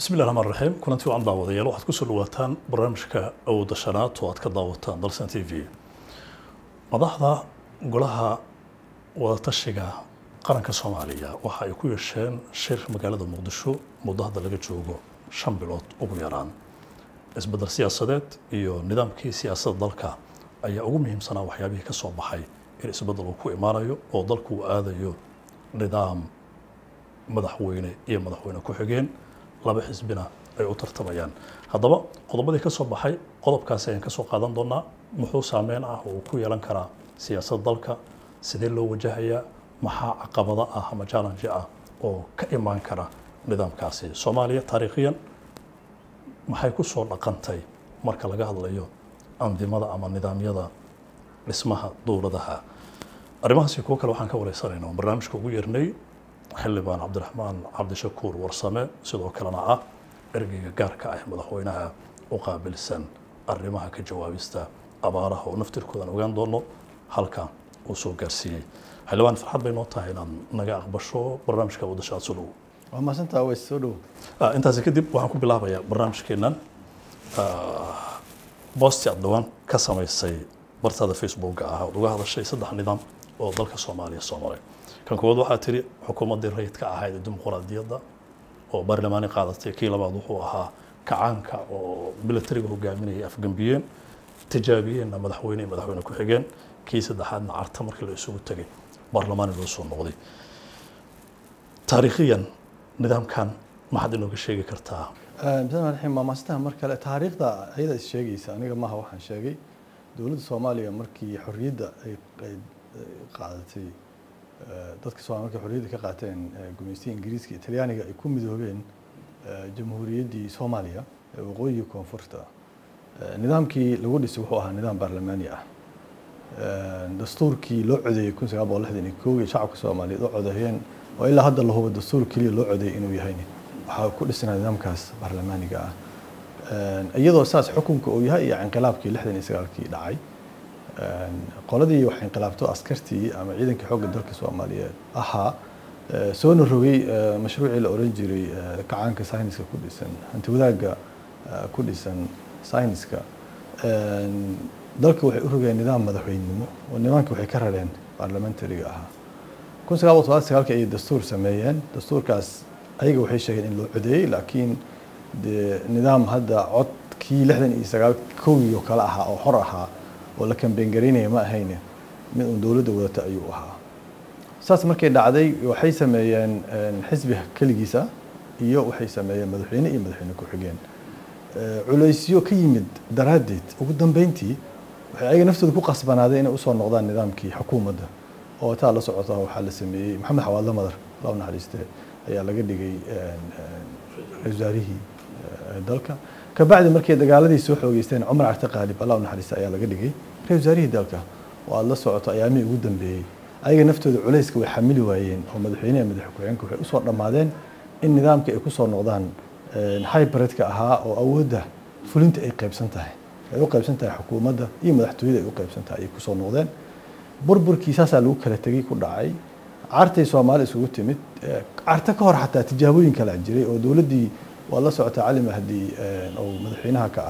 bismillahi raxmaan raxiim kulanti wacan daawadayaal waxaad kusoo dhawaataan barnaamijka awooda shanaad oo aad ka daawataan dalsan t v madaxda golaha wadatashiga qaranka soomaaliya waxa ay ku yeesheen shir magaalada muqdisho muddo hadda laga joogo shan bilood ugu yaraan isbedel siyaasadeed iyo nidaamkii siyaasadda dalka ayaa ugu muhiimsanaa waxyaabihii ka soo baxay in isbedel uu ku imaanayo oo dalku uu aadayo nidaam madaxweyne iyo madaxweyne ku-xigeen laba xisbina ay u tartamayaan haddaba qodobadii ka soo baxay qodobkaasi ayaan ka soo qaadan doonaa muxuu saameyn ah oo uu ku yeelan karaa siyaasadda dalka sidee loo wajahayaa maxaa caqabado ah ama challenge ah oo ka imaan kara nidaamkaasi soomaaliya taariikhiyan maxay ku soo dhaqantay marka laga hadlayo andimada ama nidaamyada dhismaha dowladaha arrimahaasi kuwo kale waxaan ka wareysanaynaa oo barnaamijka ugu yeernay xildhibaan cabdiraxmaan cabdishakuur warsame sidoo kalena ah ergeyga gaarka ah madaxweynaha u qaabilsan arrimaha ka jawaabista abaaraha oo naftirkoodan ogaan doono halka uu soo gaarsiiyey xildhibaan farxad bay noo tahay inaad naga aqbasho barnaamijka wadashaad soo dhow waa mahadsantaa way soo dhow intaasi kadib waxaan ku bilaabayaa barnaamijkeennan boosti aad dhawaan ka samaysay bartada facebooka ah ood uga hadashay saddex nidaam oo dalka soomaaliya soo maray kan koowaad waxaa tiri xukuumaddii rayidka ahayd ee dimuqraadiyadda oo baarlamaani qaadatay kii labaad wuxuu ahaa kacaanka oo militariga hogaaminayay afgambiyeen tijaabiyeenna madaxweyne iyo madaxweyne ku-xigeen kii saddexaadna carta markii la isugu tegay baarlamaani loo soo noqday taariikhiyan nidaamkan maxaad inooga sheegi kartaa bismillahi raxiim waa mahadsantaha mar kale taariikhda ayada is sheegaysa aniga maaha waxaan sheegay dowladda soomaaliya markii xorriyadda ay ay qaadatay dadka Soomaaliya markay xorriyadda ka qaateen gumaystiga Ingiriiska iyo Talyaaniga ay ku midoobeen jamhuuriyaddii Soomaaliya ee waqooyiga koonfurta nidaamkii lagu dhisay wuxuu ahaa nidaam baarlamaani ah dastuurkii loo codeeyey kun sagaal boqol lixdan iyo kow iyo shacabka Soomaaliyeed oo codeeyeen oo ilaa hadda la hubo dastuur keliya loo codeeyey inuu yahay waxaa ku dhisnaa nidaamkaas baarlamaaniga ah iyadoo saas xukunka uu yahay iyo inqilaabkii lixdan iyo sagaalkii dhacay qoladii wax inqilaabto askartii ama ciidankii xoogga dalka soomaaliyeed ahaa soona rogay mashruucii la oran jiray kacaanka sayniska ku dhisan hanti wadaagga ku dhisan sayniska dalka waxay u rogeen nidaam madaxweynenimo oo nimaanka waxay ka rareen baarlamentariga ahaa kun sagaal boqol todobaatan sagaalka ayay dastuur sameeyeen dastuurkaas ayaga waxay sheegeen in loo codeeyey laakiin dee nidaam hadda codkii lixdan iyo sagaal kowii oo kale ahaa oo xor ahaa oo la kambeyn garaynaya ma ahayne mid uun dowladda wadata ayuu ahaa saas markay dhacday waxay sameeyeen xisbi keligiisa iyo waxay sameeyeen madaxweyne iyo madaxweyne ku-xigeen culaysyo ka yimid daraaddeed ugu dambeyntii waxay ayaga naftooda ku qasbanaadeen inay usoo noqdaan nidaamkii xukuumadda oo taa la socota waxaa la sameeyey maxamed xawaadle madar loo naxariiste ayaa laga dhigay ra-isul wasaarihii dalka kabacdi markay dagaaladii soo xoogeysteen cumar carte qaalib allah u naxariista ayaa laga dhigay ra-isul wasaarihii dalka oo aada la socoto ayaamihii ugu dambeeyey ayaga naftooda culayska way xamili waayeen oo madaxweyneha madax ku-xigeenka waxay usoo dhammaadeen in nidaamka ay kusoo noqdaan hybridka ahaa oo awoodda fulinta ay qaybsan tahay ay u qaybsan tahay xukuumadda iyo madaxtooyada ay u qaybsan tahay ayay kusoo noqdeen burburkii saasaa lagu kala tegey ku dhacay cartay soomaali isugu timid carta ka hor xataa tijaabooyin kala jiray oo dowladdii waa la socota cali mahdi oo madaxweynaha ka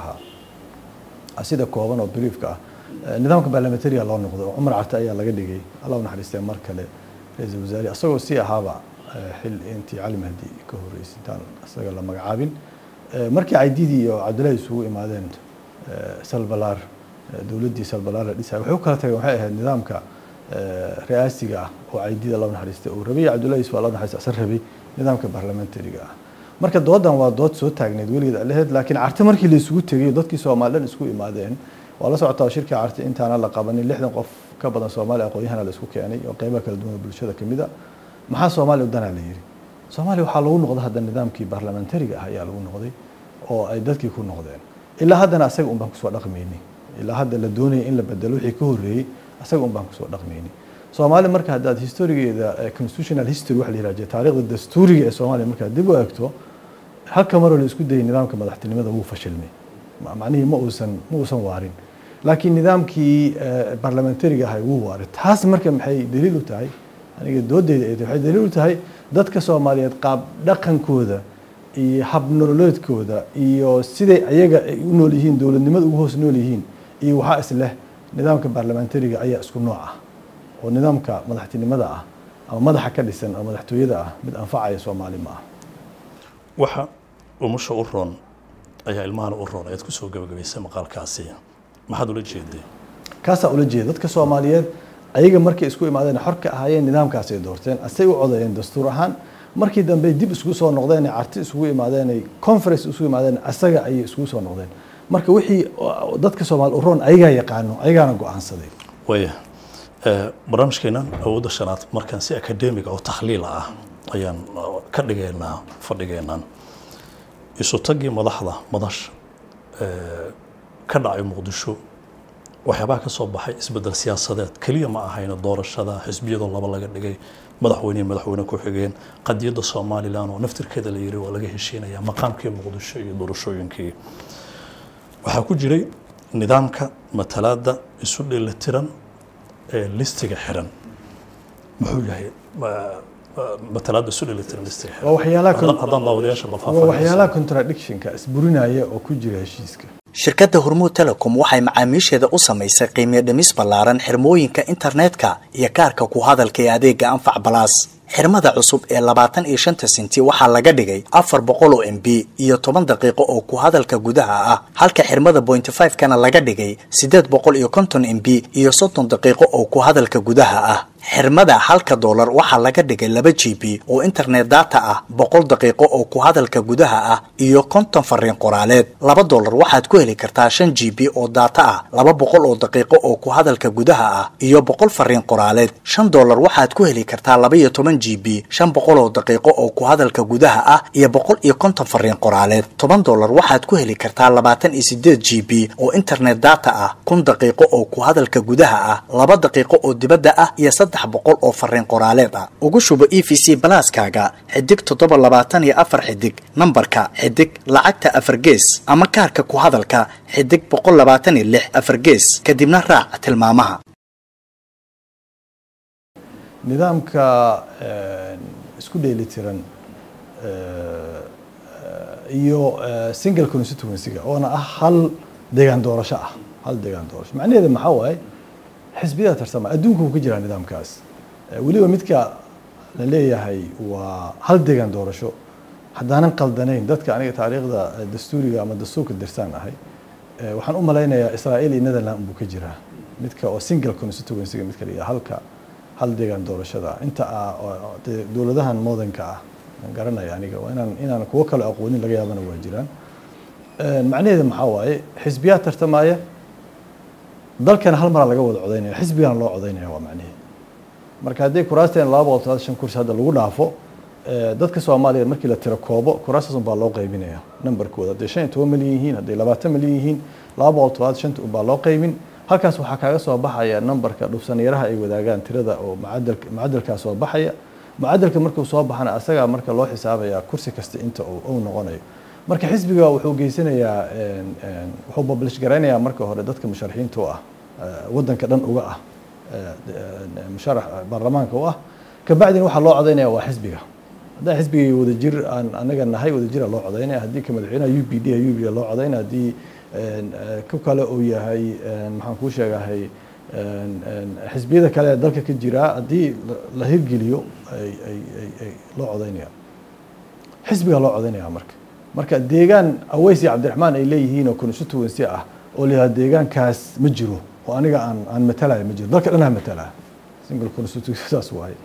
ahaa sida kooban oo briefka ah nidaamka baarlamentariga loo noqdo oo cumar carte ayaa laga dhigay allah u naxariistee mar kale ra-iisul wasaare asagoo sii ahaaba xil intii cali mahdi ka horreysay intaan isaga la magacaabin markii caydidii iyo cabdullaahi isugu imaadeen salbalaar dowladdii salbalaar la dhisay waxay u kala tageen waxay ahayd nidaamka ra-aasiga ah oo caydida loo naxariistay uu rabay cabdullaahi yusuf allah naxariista asan rabay nidaamka baarlamentariga ah marka doodan waa dood soo taagneed weligeed aleheed laakiin carte markii la isugu tegay dadkii soomaali dhan isku imaadeen waa la socotaa shirkii carte intaana la qabanin lixdan qof ka badan soomaaliya aqoon-yahana la isku keenay oo qeybaha kala duwan bulshada kamid a maxaa soomaaliya udanaa la yidhi soomaaliya waxaa lagu noqday hadda nidaamkii baarlamentariga ah ayaa lagu noqday oo ay dadkii ku noqdeen ilaa haddana asaga un baan kusoo dhaqmayni ilaa hadda la doonaya in la bedelo wixii ka horreeyey asaga un baan kusoo dhaqmayni soomaaliya marka haddaad historigeeda constitutional history waxa la yihahda taariikhda dastuuriga ee soomaaliya markaad dib u eegto halka maroo la isku dayay nidaamka madaxtinimada wuu fashilmay macnihii ma uusan ma uusan waarin laakiin nidaamkii baarlamentariga ahay wuu waaray taas marka maxay daliil u tahay aniga doodeyda ay tahay waxay daliil u tahay dadka soomaaliyeed qaab dhaqankooda iyo hab nololeedkooda iyo siday ayaga ay u nool yihiin dowladnimada ugu hoos nool yihiin iyo waxaa isleh nidaamka baarlamentariga ayaa isku nooc ah oo nidaamka madaxtinimada ah ama madaxa ka dhisan oo madaxtooyada ah mid anfacaya soomaali ma ah waxa umusha u roon ayaa ilmahana u roon ayaad kusoo gabagabaysay maqaalkaasi maxaad ula jeeday kaasaa ula jeeda dadka soomaaliyeed ayaga markay isku imaadeen xor ka ahaayeen nidaamkaasay doorteen asay u codayeen dastuur ahaan markii dambe dib isku soo noqdeen carti isugu imaadeen ay conference isugu imaadeen asaga ayay iskugu soo noqdeen marka wixii dadka soomaali u roon ayagaa yaqaano ayagaana go-aansaday waya barnaamijkeenan awoodda shanaad markaan si akademiga oo takhliila ah ayaan ka dhigaynaa fadhigeenan isu taggii madaxda madasha ka dhacay muqdisho waxyaabaha ka soo baxay isbedel siyaasadeed keliya ma ahayna doorashada xisbiyadoo laba laga dhigay madaxweyne madaxweyne ku xigeen qadiyadda somalilan oo naftirkeeda la yiri waa laga heshiinaya maqaamkii muqdisho iyo doorashooyinkii waxaa ku jiray nidaamka matalaada isu dheelitiran ee listiga xiran muxuu yahay matalaada isu dheelitiran listiga xiran waa waxyaalaha haddaan haddaan daawadayaasha la waa faahfaahiyo waxyaalaha contradictionka isburinaya oo ku jira heshiiska shirkadda hormuud telecom waxay macaamiisheeda u samaysay qiimiyo dhimis ballaaran xirmooyinka internetka iyo kaarka ku hadalka ee adeega anfac balaas xirmada cusub ee labaatan iyo shanta senti waxaa laga dhigay afar boqol oo m b iyo toban daqiiqo oo ku hadalka gudaha ah halka xirmada point five kana laga dhigay siddeed boqol iyo konton m b iyo soddon daqiiqo oo ku hadalka gudaha ah xirmada halka doolar waxaa laga dhigay laba g b oo internet data ah boqol daqiiqo oo ku hadalka gudaha ah iyo konton fariin qoraaleed laba doolar waxaad ku heli kartaa shan g b oo data ah laba boqol oo daqiiqo oo ku hadalka gudaha ah iyo boqol fariin qoraaleed shan doolar waxaad ku heli kartaa laba iyo toban g b shan boqol oo daqiiqo oo ku hadalka gudaha ah iyo boqol iyo konton fariin qoraaleed toban doolar waxaad ku heli kartaa labaatan iyo sideed g b oo internet data ah kun daqiiqo oo ku hadalka gudaha ah laba daqiiqo oo dibadda ah iyo saddex boqol oo fariin qoraaleed ah ugu shubo e v c balaaskaaga xidig toddoba labaatan iyo afar xidig nambarka xidig lacagta afar gees ama kaarka ku hadalka xidig boqol labaatan iyo lix afar gees kadibna raac tilmaamaha nidaamka isku dheelitiran iyo single constituency-ga oona ah hal deegaan doorasho ah hal deegaan doorasho macnaheeda maxaa waaye xisbiyada tarsama adduunka wuu ka jiraa nidaamkaas weliba midka la leeyahay waa hal deegaan doorasho haddaanan qaldanayn dadka aniga taariikhda dastuuriga ama dastuurka dirsaan ahay waxaan u malaynayaa israa'iil iyo netherland buu ka jiraa midka oo single constituency-ga midka la yidhaha halka hal deegaan doorashada inta ah dee dowladahan modernka ah aan garanaya aniga waa inaan inaan kuwo kale aqoonin laga yaabana waa jiraan macnaheeda maxaa waaye xisbiyaa tartamaya dalkana hal maraa laga wada codaynaya xisbigana loo codaynaya waa macnaheeda marka haddii kuraasteen laba boqol todobaatan shan kursi hadda lagu dhaafo dadka soomaaliya markii la tiro koobo kuraastaas unbaa loo qaybinaya numberkooda hadday shan iyo toban milyan yihiin hadday labaatan milyan yihiin laba boqol todobaatan shanta unbaa loo qaybin halkaas waxaa kaaga soo baxaya numberka dhufsanyaraha ay wadaagaan tirada oo macadalka macadalkaa soo baxaya macadalka markuu soo baxana asagaa marka loo xisaabaya kursi kasta inta uu noqonayo marka xisbiga wuxuu geysanayaa wuxuu publish garaynayaa marka hore dadka musharaxiinta u ah wadanka dhan uga ah musharax baarlamaanka u ah kabacdina waxaa loo codaynaya waa xisbiga haddaa xisbiga wadajir aan anaga nahay wadajira loo codaynaya haddii ka madaxweynaha u p d u p loo codaynaya haddii ku kale uu yahay maxaan kuu sheegahay xisbiyada kale ee dalka ka jiraa haddii la hirgeliyo loo codaynaya xisbiga loo codaynaya marka marka deegaan aweys iyo cabdiraxmaan ay leeyihiin oo constituency ah oo la yihahdo deegaankaas ma jiro oo aniga aan aan matalaya ma jiro dalka dhanaa matalaa single constituency saas waaye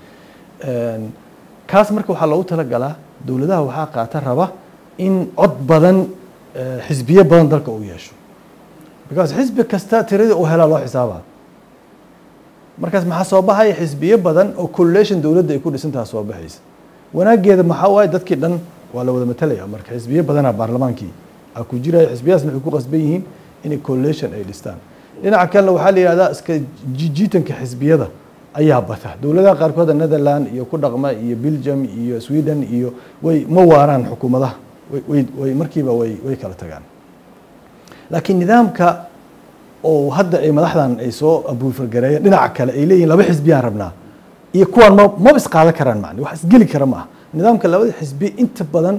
kaas marka waxaa loogu talagalaa dowladaha waxaa qaata raba in cod badan xisbiyo badan dalka uu yeesho because xisbi kasta tiradii uu helaa loo xisaabaa markaas maxaa soo baxaya xisbiyo badan oo collation dowladda ay ku dhisantaha soo baxaysa wanaageeda maxaa waaye dadkii dhan waa la wada matalaya marka xisbiyo badanaa baarlamaankii a ku jiraya xisbiyadaas waxay ku qasban yihiin inay collation ay dhistaan dhinaca kalena waxaa la yihahdaa iska jiitanka xisbiyada ayaa bata dowladaha qaarkood netherland iyo ku dhaqma iyo belgium iyo sweden iyo way ma waaraan xukuumadaha way way markiiba way way kala tagaan laakiin nidaamka oo hadda ay madaxdan ay soo abuufargareeyeen dhinaca kale ay leeyihin laba xisbiyaan rabnaa iyo kuwaan ma maba isqaadan karaan macni wax isgeli kara ma aha nidaamka labada xisbi inta badan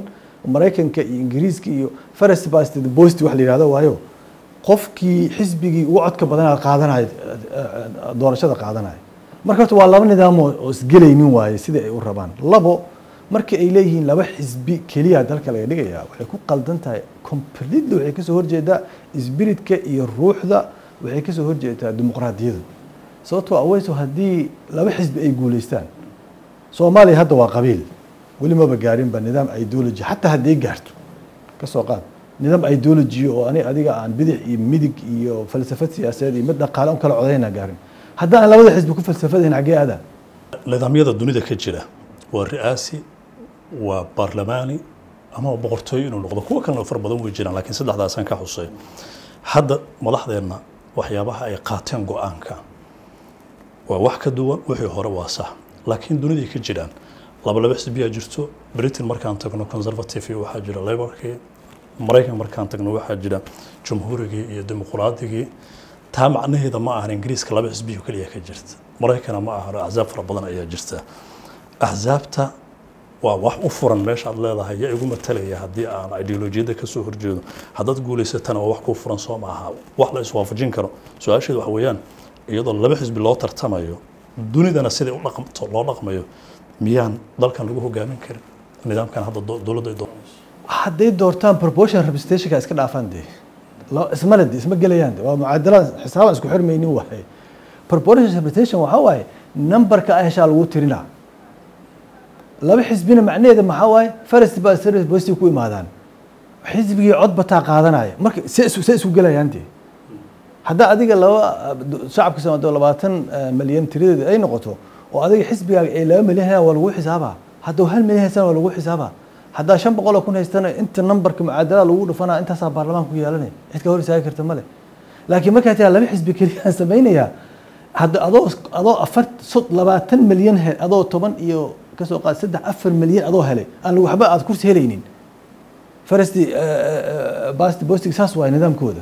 maraykanka iyo ingiriiska iyo first past the post wax la yihahdo waayo qofkii xisbigii ugu codka badanaa qaadanaya doorashada qaadanaya marka horta waa laba nidaam oo oo isgelaynin waaye sida ay u rabaan labo marka ay leeyihiin laba xisbi keliya dalka laga dhigaya waxay ku qaldan tahay completely waxay kasoo horjeedaa spiritka iyo ruuxda waxay kasoo horjeedaa dimuqraadiyadu sababtoo aweyso haddii laba xisbi ay guuleystaan soomaaliya hadda waa qabiil weli maba gaarinba nidaam ideology xataa hadday gaarto ka soo qaad nidaam ideology oo ani adiga aan bidix iyo midig iyo falsafad siyaasadeed iyo mid dhaqaale un kala codayna gaarin haddaan labada xisbi ku falsafadayn xaggee adaa nidaamyada dunida ka jira waa ri'aasi waa baarlamaani ama boqortooyo inuu noqdo kuwa kalena far badan way jiraan laakiin saddexdaasaan ka xusay hadda madaxdeenna waxyaabaha ay qaateen go-aanka waa wax ka duwan wixii hore waa sax laakiin duniday ka jiraan laba laba xisbiyaa jirto britain markaan tagno conservative waxaa jira laborkii maraykan markaan tagno waxaa jira jumhuurigii iyo dimuqraaddigii taa macnaheeda ma ahan ingiriiska laba xisbiyo keliya ka jirta maraykana ma ahan axsaab fara badan ayaa jirta axsaabta waa wax u furan meesha aad leedahay yaa igu matalaya haddii aan ideolojiyadda kasoo horjeedo haddaad guulaysatana waa wax kuu furan soo maaha wax la iswaafajin karo su-aasheedu waxa weeyaan iyadoo laba xisbi loo tartamayo dunidana siday u dhaqmto loo dhaqmayo miyaan dalkan lagu hogaamin karin nidaamkan hadda do- dowladda ay doonayso hadday doortaan proportion representationka iska dhaafaan dee la- ismale de isma gelayaan de waa mucaadalaad xisaabaan isku xirmaynin waaye proportion representation waxaa waaye numberka ah heshaa lagu tirinaa laba xisbina macnaheeda maxaa waaye first baa service bosti ku imaadaan xisbigii cod bataa qaadanaya marka se isu se isku gelayaan dee haddaa adiga laba shacabka soomaaliya labaatan malyan tiradeeda ay noqoto oo adiga xisbigaaga ay laba milyan hayaan waa lagu xisaabaa hadduu hal milyan haystana waa lagu xisaabaa haddaa shan boqol oo kun haystana inta numberka mucaadalada lagu dhufanaa intaasaa baarlamaanka ku yeelanaya cid ka hor istaagi karta male laakiin markaa tiraa laba xisbi keliya aan samaynayaa hadda adoo adoo afar sod labaatan milyan he adoo toban iyo kasoo qaad saddex afar milyan adoo helay aan waxba aad kursi helaynin farasti basti bostig saas waay nidaamkooda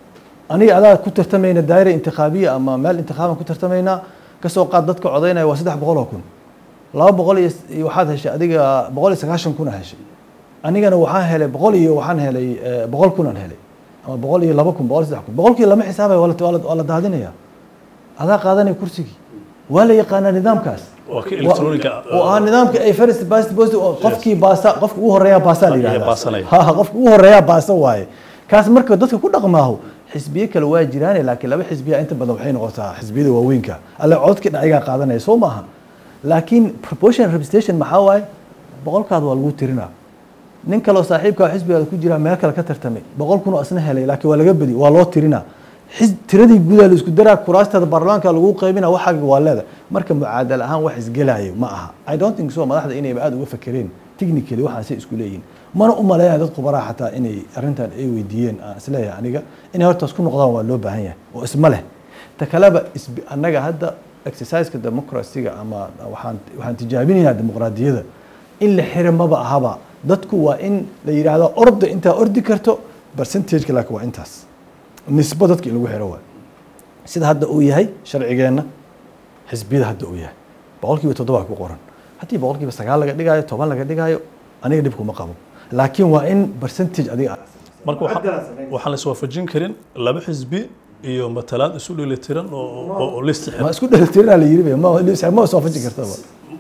aniga adaa ku tartamayna daayira intikhaabiya ama meel intikhaaban ku tartamaynaa kasoo qaad dadka codaynaya waa saddex boqol oo kun laba boqol iyo iyo waxaad heshay adiga boqol iyo sagaashan kuna heshay anigana waxaan helay boqol iyo waxaan helay boqol kunaan helay ama boqol iyo laba kun boqol iyo saddex kun boqolkii lama xisaabaya waa la- waa la- waa la daadinaya adaa qaadanaya kursigii waa la yaqaanaa nidaamkaas waa ka electroniga oo ah nidaamka ay first past post oo qofkii baasa qofka ugu horeeya baasa la Ayaa yidhahdaa baasanaya. ha ha, qofka ugu horeeya baasa waaye kaas marka dadka ku dhaqmaaho xisbiye kale waa jiraan laakiin laba xisbiya inta badan waxay noqotaa xisbiyada waaweynka alle codka dhacigaa qaadanaya soo maaha laakiin proportion representation maxaa waaye boqolkaad waa lagu tirinaa nin kaloo saaxiibkaa xisbigaada ku jira meel kale ka tartamay boqol kun oo asna helay laakiin waa laga bedi waa loo tirinaa xis tiradii gudaa la isku daraa kuraasteeda baarlamaanka lagu qaybina waxaaga waa leeda marka mucaadal ahaan wax isgelayo ma aha i don't think so madaxda inayba aada uga fakereen technically waxaasay isku leeyihin mana u maleeyaa dad khubaraha xataa inay arrintan ay weydiiyeen aan isleeyahay aniga inay hortaas ku noqdaan waa loo baahan yahay oo isma leh ta kaleba isbi annaga hadda exerciseka democracyga ama waxaan waxaan tijaabinaynaa dimuqraadiyada in la xira maba ahaba dadku waa in la yidhaahdo orda intaa ordi karto percentageka laakiin waa intaas nisbo dadka in lagu xiro waay sida hadda uu yahay sharcigeenna xisbiyada hadda uu yahay boqol kiiba toddoba ku qoran haddii boqol kiiba sagaal laga dhigaayo toban laga dhigaayo aniga dhib kuma qabo laakiin waa in percentage adiga aad marka waxa- waxaan la iswaafajin karin laba xisbi iyo matalaad isu dheelitiran oo oo- oo listi ma isku dheelitirnaa la yiri ma ma iswaafajin kartaba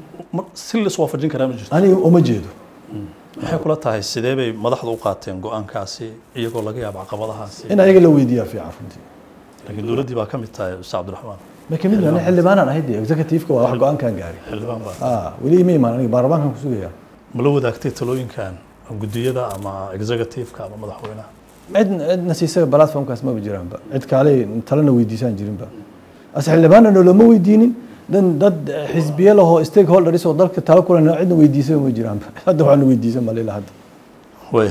si la iswaafajin karaa ma jirto aniga uma jeedo maxay kula tahay sidee bay madaxdu u qaateen go-aankaasi iyagoo laga yaabo caqabadahaasi in ayaga la weydiiyaa fiican runtii laakiin dowladdii baa ka mid tahay ustaz cabdiraxmaan ma kamid yahay aniga xildhibaanaan ahayd dee executive-ka waa wax go-aankan gaari xildhibaan baa ah weli ima imaan aniga baarlamaankan ku sugaya ma la wadaagtay talooyinkan gudiyada ama executive-ka ama madaxweynaha cid cidna siisaba platformkaas maba jiraanba cid kaaley talena weydiisaan jirinba as xildhibaanna noolama weydiinin dan dad xisbiye lahoo stakeholders oo dalka talo kulan cidna weydiisaba ma jiraanba hadda waxaana weydiisan malila hadda way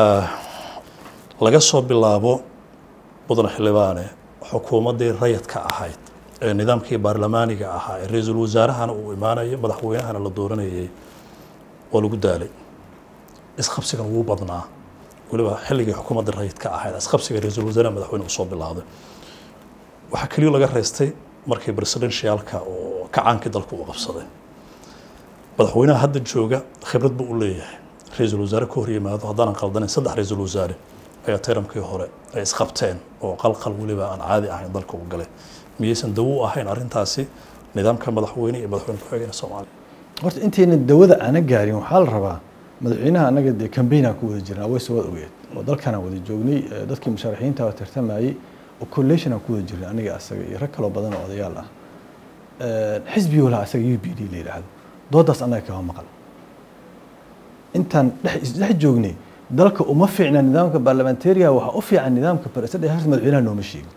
laga soo bilaabo mudan xildhibaane xukuumaddii rayadka ahayd ee nidaamkii baarlamaaniga ahaa ee ra-iisul wasaarahana uu imaanayay madaxweynahana la dooranayay waa lagu daalay isqabsigan wuu badnaa weliba xilligii xukuumadda rayidka ahayd isqabsiga ra-iisul wasaaraha madaxweyne uu soo bilowday waxaa keliya laga reystay markii presidentialka oo kacaankii dalka uu qabsaday madaxweynaha hadda jooga khibrad buu u leeyahay ra-iisul wasaare ka hor yimaado haddaanan qaldanayn saddex ra-iisul wasaare ayaa tayramkii hore ay isqabteen oo qalqal weliba aan caadi ahayn dalka u galay miyaysan dawo u ahayn arrintaasi nidaamka madaxweyne iyo madaxweyne ku-xigeenka soomaaliya horta intayna dawada aana gaarin waxaa la rabaa madaxweynaha anaga dee cambaynaan ku wada jirnaa way soo wada ogeed oo dalkanaan wada joognay eh, dadkii musharaxiinta oo tartamayey oo collation aan ku wada jirnay aniga asaga iyo rag kaloo badan oo odayaal ah Eh, xisbi walaha asaga u b d la yidhaahdo doodaas annaga kama maqal intaan dhex isdhex joognay dalka uma fiicna nidaamka parliamentaria waxaa u fiican nidaamka president horta madaxweynaha nooma sheegin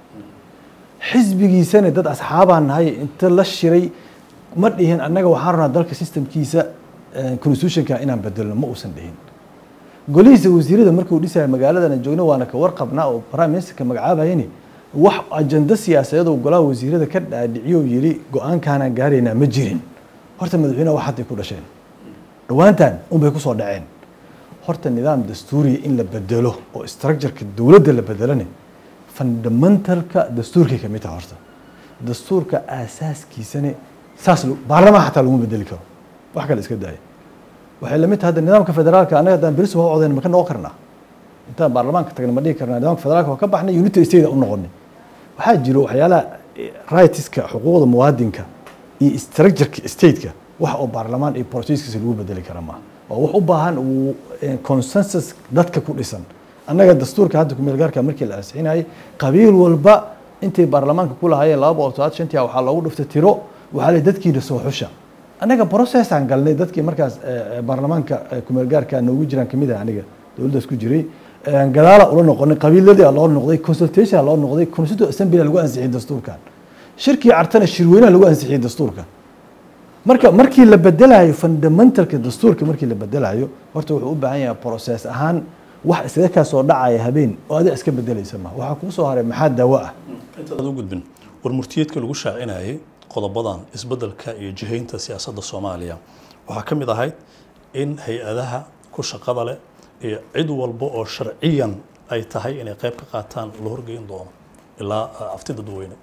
xisbigiisana dad asxaabaan nahay inta la shiray ma dhihin annaga waxaan rabnaa dalka systemkiisa eh, constitutionka inaan bedelno ma uusan dhihin golihiisa wasiirada markuu dhisaya magaaladana joogno waana ka warqabnaa oo prime ministerka magacaabayani wax ajando siyaasadeed oo golaha wasiirada ka dhaadhiciyo oo yidhi go-aankaanaan gaaraynaa ma jirin horta madaxweynaha wax hadday ku dhasheen dhowaantan unbay kusoo dhaceen horta nidaam dastuuriya in la bedelo oo structureka dowladda la bedelane fundamentalka dastuurkay ka mid taha horta dastuurka aasaaskiisane saas lo- baarlamaan xataa laguma bedeli karo wax kale iska daaya waxay la mid tahay hadda nidaamka federaalka annaga haddaan beris waa codayn ma ka noqon karnaa intaan baarlamaanka tagna ma dhihi karnaa nidaamka federaalka waa ka baxnay unitary state u noqonay waxaa jiro waxyaalaha eh, rightska xuquuqda muwaadinka iyo structureka stateka wax oo baarlamaan iyo processkiisa lagu bedeli kara maaha waa wax u baahan uu eh, consensus dadka ku dhisan annaga dastuurka hadda ku meelgaarka markii la ansixinayay qabiil walba intay baarlamaanka ku lahaayeen laba boqol todobaatan shantii waxaa loogu dhuftay tiro waxaa leh dadkiina soo xusha annaga processaan galnay dadkii markaas eh, eh, baarlamaanka eh, ku meelgaarka noogu jiraan kamid ah aniga dowladdaas ku jiray Eh, gadaala ula noqonay qabiiladii aa loo noqday consultation aa loo noqday constituent assembly aa lagu ansixiyey dastuurkan shirkii cartana shirweynaha lagu ansixiyey dastuurka marka markii la bedelayo fundamentalka dastuurka markii la bedelayo horta wuxuu u baahan yahay process ahaan wax iskaga kaa soo dhacaya habeen oo adiga iska bedelaysa ma waxaa kuu soo haray maxaa daawo ah intaad u gudbin war murtiyeedka lagu shaacinayay qodobadan isbeddelka iyo jihaynta siyaasadda soomaaliya waxaa ka mid ahayd in hay-adaha ku shaqada leh iyo cid walba oo sharciyan ay tahay inay qayb ka qaataan la horgeyn doono ilaa ah, afti dadweyne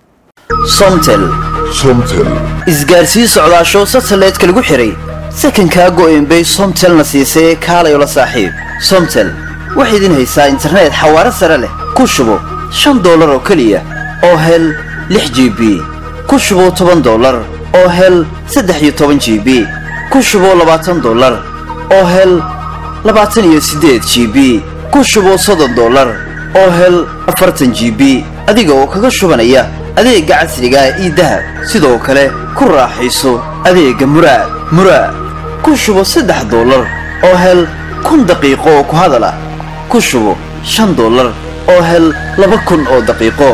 somtel Somtel. isgaarsiin socdaasho satellite-ka lagu xiray sakankaa go'een bay somtelna siisay kaalay la saaxiib somtel waxay idin haysaa internet xawaare sare leh ku shubo shan doolar oo keliya oo hel lix g b ku shubo toban doolar oo hel saddex iyo toban g b ku shubo labaatan doolar oo hel labaatan iyo siddeed g b ku shubo soddon doolar oo hel afartan g b adiga oo kaga shubanaya adeegga casriga ah ii dahab sidoo kale ku raaxayso adeegga muraad muraad ku shubo saddex doolar oo hel kun daqiiqo oo ku hadal ah ku shubo shan doolar oo hel laba kun oo daqiiqo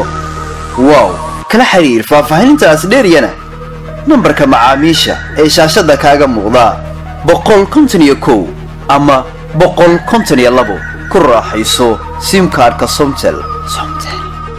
wow kala xiriir faahfaahinintaas dheeryana nambarka macaamiisha ee shaashadda kaaga muuqda boqol konton iyo kow ama boqol konton iyo labo ku raaxayso simkaarka somtel somtel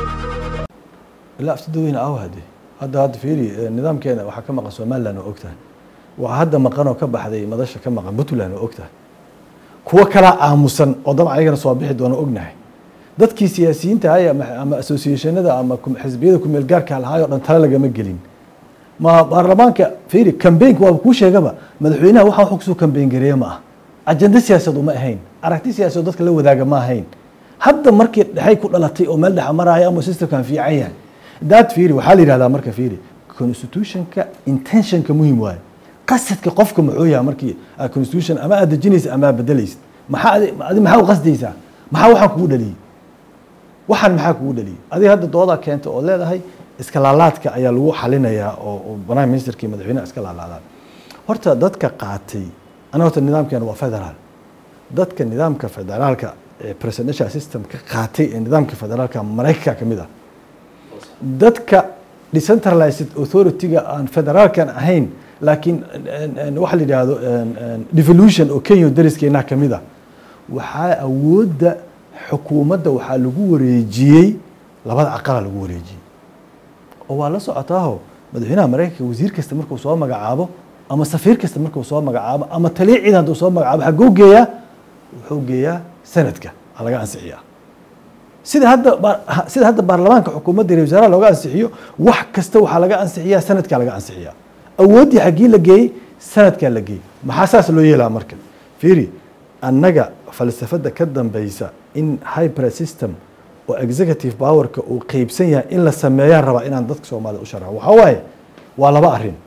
ilaa afti dadweyne aw hade hadda hadda fiiri eh, nidaamkeena waxaa ka maqan somaliland oo ogtahay waxaa hadda maqan oo ka baxday madasha ka maqan puntland oo ogtahay kuwo kalaa aamusan oo dabcan ayagana soo bixi doona ognahay dadkii siyaasiyiinta ahay ama ama associationada ama kum- xisbiyada kumeel gaarka lahaay oo dhan tale lagama gelin ma baarlamaanka fiiri kambeynka waaba kuu sheegaba madaxweynaha waxa wuxuu kusoo kambeyn gareeya ma ah ajenda siyaasad uma ahayn aragti siyaasad dadka la wadaaga ma ahayn hadda markii dhexay ku dhalatay oo meel dhexa maraya ama systemkan fiican yahay daad fiiri waxaa la yidhahdaa marka fiiri constitutionka intentionka muhim waaye qasadka qofka muxuu yahay markii aad constitution ama aad dejinaysa ama aad bedelaysid maxaa adi adi maxaa u qasdaysaa maxaa waxaan kugu dhaliyey waxaan maxaa kugu dhaliyey adiga hadda doodaa keenta oo leedahay iska laalaadka ayaa lagu xalinayaa oo oo prime ministerkii madaxweynaha iska laalaadaan horta dadka qaatay aniga horta nidaamkeena waa federaal dadka nidaamka federaalka ee presidential system ka qaatay ee nidaamka federaalka maraykanka ka mid ah dadka decentralized authority-ga aan federaalkan ahayn laakiin en- en- waxa la yidhaahdo en- en devolution oo kenya dariskeenaha ka mid ah waxaa awoodda xukuumadda waxaa lagu wareejiyey labada aqala lagu wareejiyey oo waa la socotaaho madaxweynaha maraykanka wasiir kasta markuu soo magacaabo ama safiir kasta markuu soo magacaabo ama taliya ciidan hadduu soo magacaabo xaguu geeyaa wuxuu geeyaa sanadka aa laga ansixiyaa sida hadda baar- ha- sida hadda baarlamaanka xukuumadda iyo wasaaraha looga ansixiyo wax kasta waxaa laga ansixiyaa sanadkaa laga ansixiyaa awooddii xaggii la geeyey sanadkaa la geeyey maxaa saas loo yeelaa marka fiiri annaga falsafadda ka dambeysa in hyper system oo executive powerka uu qeybsan yahay in la sameeyaan rabaa inaan dadka soomaalida u sharaxo waxaa waaye waa laba arrin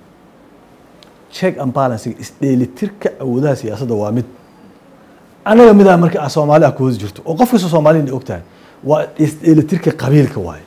check and balancing isdheelitirka awoodaha siyaasadda waa mid annaga midaa marka ah soomaali ah ku hoos jirto oo qof kasta soomaaliyana og tahay waa isdheelitirka qabiilka waaye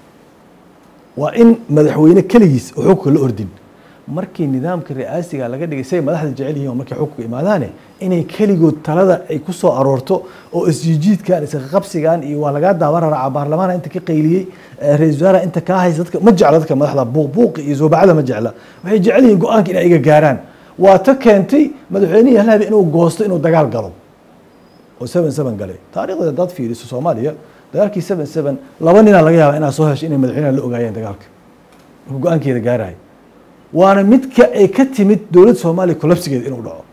waa in madaxweyne keligiis oo xukunka la ordin markii nidaamka ri'aasiga laga dhigay say madaxda jecel yihiin oo markay xukunka imaadaane inay keligood talada ay ku soo aroorto oo isjiijiidkan isqabsigan iyo waa lagaa daawan raraaca baarlamaana inta ka qayliyey ra-isul wasaaraha inta kaa haysa dadka ma jecla dadka madaxda buuqbuuqi iyo soobacada ma jecla waxay jecel yihiin go-aanka inay iga gaaraan waa ta keentay madaxweynihii halhabi inuu goosto inuu dagaal galo oo seven seven galay taariikhda haddaad fiiriso soomaaliya dagaalkii seven seven laba ninaa laga yaaba inaad soo hesho inay madaxweynaha la ogaayeen dagaalka markuu go-aankeeda gaarahay waana midka ay ka timid dowladda soomaaliya kolabsigeeda inuu dhaco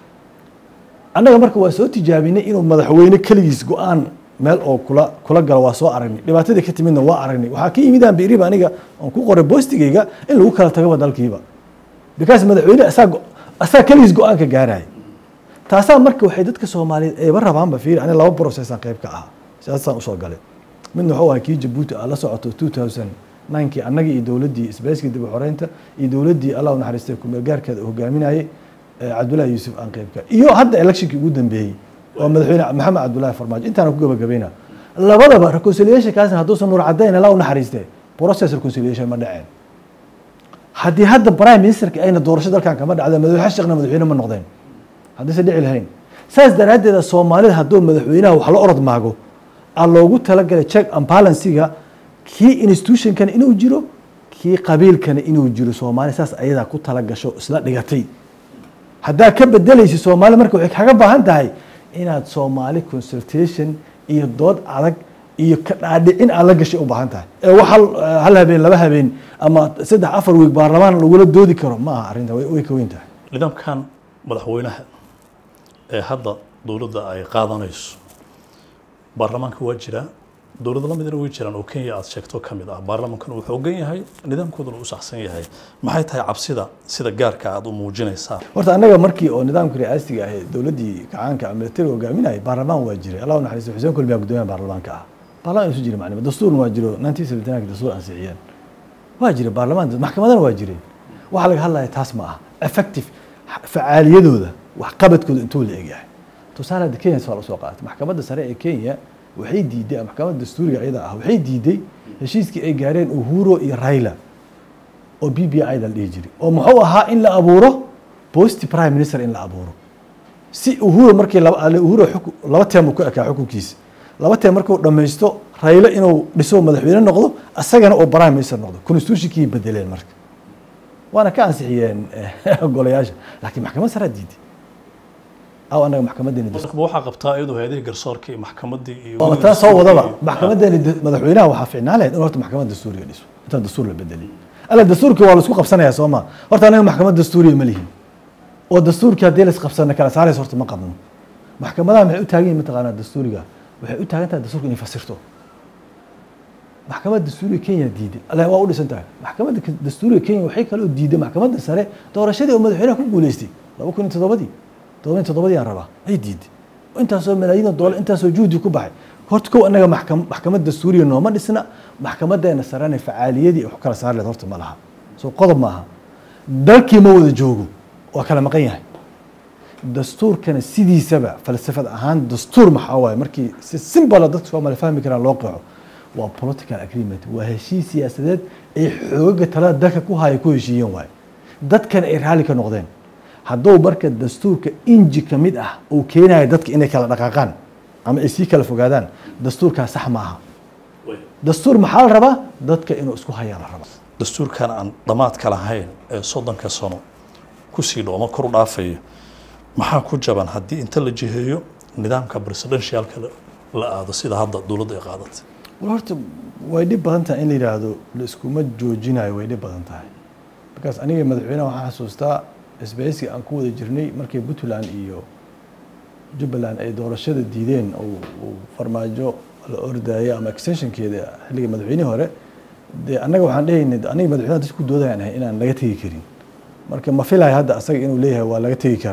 annaga marka waa soo tijaabinay inuu madaxweyne keligiis go-aan meel oo kula kula galo waa soo aragnay dhibaatadii ka timidna waa aragnay waxaa ka yimid aan biiriba aniga oon ku qoray boostigayga in lagu kala tagaba dalkiiba because madaxweyne asaa asaa keligiis go-aanka gaaraya taasaa marka waxay dadka soomaaliyeed ayba rabaanba fiiri aniga laba processaan qayb ka ahaa siyaasasaan usoo galay midna wuxuu ahaa kii jabuuti aa la socoto two thousand ninkii annagii iyo dowladdii isbeyskii dib u xoreynta iyo dowladdii allah u naxariistay kumeel gaarkeeda hogaaminayay cabdullahi yuusuf aan qaybka iyo hadda electionkii ugu dambeeyey oo madaxweyne maxamed cabdullahi farmaajo intaana ku gabagabayna labadaba reconciliation kaasna hadduusan nuur caddayn allah u naxariistay process reconciliation ma dhaceen haddii hadda prime ministerka ayna doorasho dalkan kama dhacda madaxweyne sheekhna madaxweyne ma noqdeen haddaysan dhici lahayn saas daraaddeeda soomaalida hadduu madaxweynaha wax la orod maago aa loogu talagalay check and balansiga kii institutionkana inuu jiro kii qabiilkana inuu jiro soomaali saas ayadaa ku tala gasho isla dhigatay haddaa ka bedelaysa soomaali marka waxay kaga baahan tahay inaad soomaali consultation iyo dood adag iyo ka dhaadhicin aad la gashay u baahan tahay ee wax hal habeen laba habeen ama saddex afar wiig baarlamaan lagula doodi karo ma aha arrinta way ka weyn tahay nidaamkan madaxweynaha ee hadda dowladda ay qaadanayso baarlamaanka waa jiraa dowlado lamidna way jiraan oo kenya aad sheegto ka mid ah baarlamaankan uu xoogan yahay nidaamkooduna uu saxsan yahay maxay tahay cabsida sida gaarka aad u muujinaysaa horta annaga markii oo nidaamka ri'aasiga ahayd dowladdii gacaanka militariga hogaaminayay baarlamaan waa jiray allah u naxariisto xuseen kulmiyaa guddoomiyaha baarlamaanka ah baarlamaan isu jira macnima dastuurna waa jiro nineteen seventy nine dastuur ansixiyeen waa jira baarlamaan maxkamadana waa jireen waxaa laga hadlaya taas ma ah effective facaaliyadooda waxqabadkooda intuu la egyahay tusaale hadda kenya waa lasoo qaatay maxkamadda sare ee kenya waxay diiday maxkamadda dastuuriga iyada ah waxay diiday heshiiskii ay gaareen uhuro iyo raila oo b b i da la dhihi jiray oo muxuu ahaa in la abuuro post prime minister in la abuuro si uhuro markii uhuro laba teem uu ku ekaa xukunkiisa laba teem markuu dhammaysto railo inuu dhiso madaxweyne noqdo asagana uu prime minister noqdo constitutionkii bedeleen marka waana ka ansixiyeen golayaasha laakiin maxkamad saraa diiday aw anaga maxkamadeeni markaba waxaa qabtaa iyadoo hay-adihii garsoorka iyo maxkamadii iyo waaba taa soo wadaba maxkamadeeni madaxweynaha waxaa ficnaan lahayd in horta maxkamad dastuuriga dhiso intaan dastuur la bedelin alla dastuurkii waa laisku qabsanayaa soo ma horta anaga maxkamad dastuuriga ma lihin oo dastuurkii haddii la isqabsana kala saaraysa horta ma qabno maxkamadaha maxay u taagan yihin mataqaanaa dastuuriga waxay u taagan tahay dastuurka inay fasirto maxkamadda dastuuriga kenya diiday alla waa u dhisan tahay maxkamadda dastuuriga kenya waxay kaloo diiday maxkamadda sare doorashadii oo madaxweynaha ku guuleystay laba kun iyo toddobadii todoban toddobadii aan rabaa ay diiday intaasoo malaayiin doolar intaasoo juhdi ku baxay horta kow annaga maxkamad dastuuriya nooma dhisna maxkamadeena sarena facaaliyadii wax kala saar leed horta ma laha soo qodob maaha dalkii ma wada joogo waa kala maqan yahay dastuurkana sidiisaba falsafad ahaan dastuur maxaa waaye markii si simbala dadka soomaali fahmi karaan loo qeexo waa political agreement waa heshiis siyaasadeed ay xoogaga talada dalka ku haya ku heshiiyeen waaye dadkana ay raalli ka noqdeen hadduu marka dastuurka inji ka mid ah uu keenayo dadka inay kala dhaqaaqaan ama ay sii kala fogaadaan dastuurkaa sax maaha dastuur maxaa la rabaa dadka inuu isku hayaa la rabaa dastuurkan aan dhammaadka lahayn ee soddonka sano kusii dhooma kor u dhaafaya maxaa ku jaban haddii inta la jiheeyo nidaamka presidentialka la aado sida hadda dowladda ay qaadatay war horta way dhib badan tahay in la yidhaahdo la iskuma joojinayo way dhib badan tahay markaas aniga madaxweynaha waxaan xasuustaa isbahaysiga aan ku wada jirnay markii puntland iyo jubbaland ay doorashada diideen uu farmaajo la ordayay ama extensionkeeda xilligii madaxweynihii hore dee annaga waxaan dhehaynay aniga madaxweynaha dadka ku doodayaan ahay inaan laga tegi karin marka ma filayo hadda asaga inuu leeyahay waa laga tegi karaa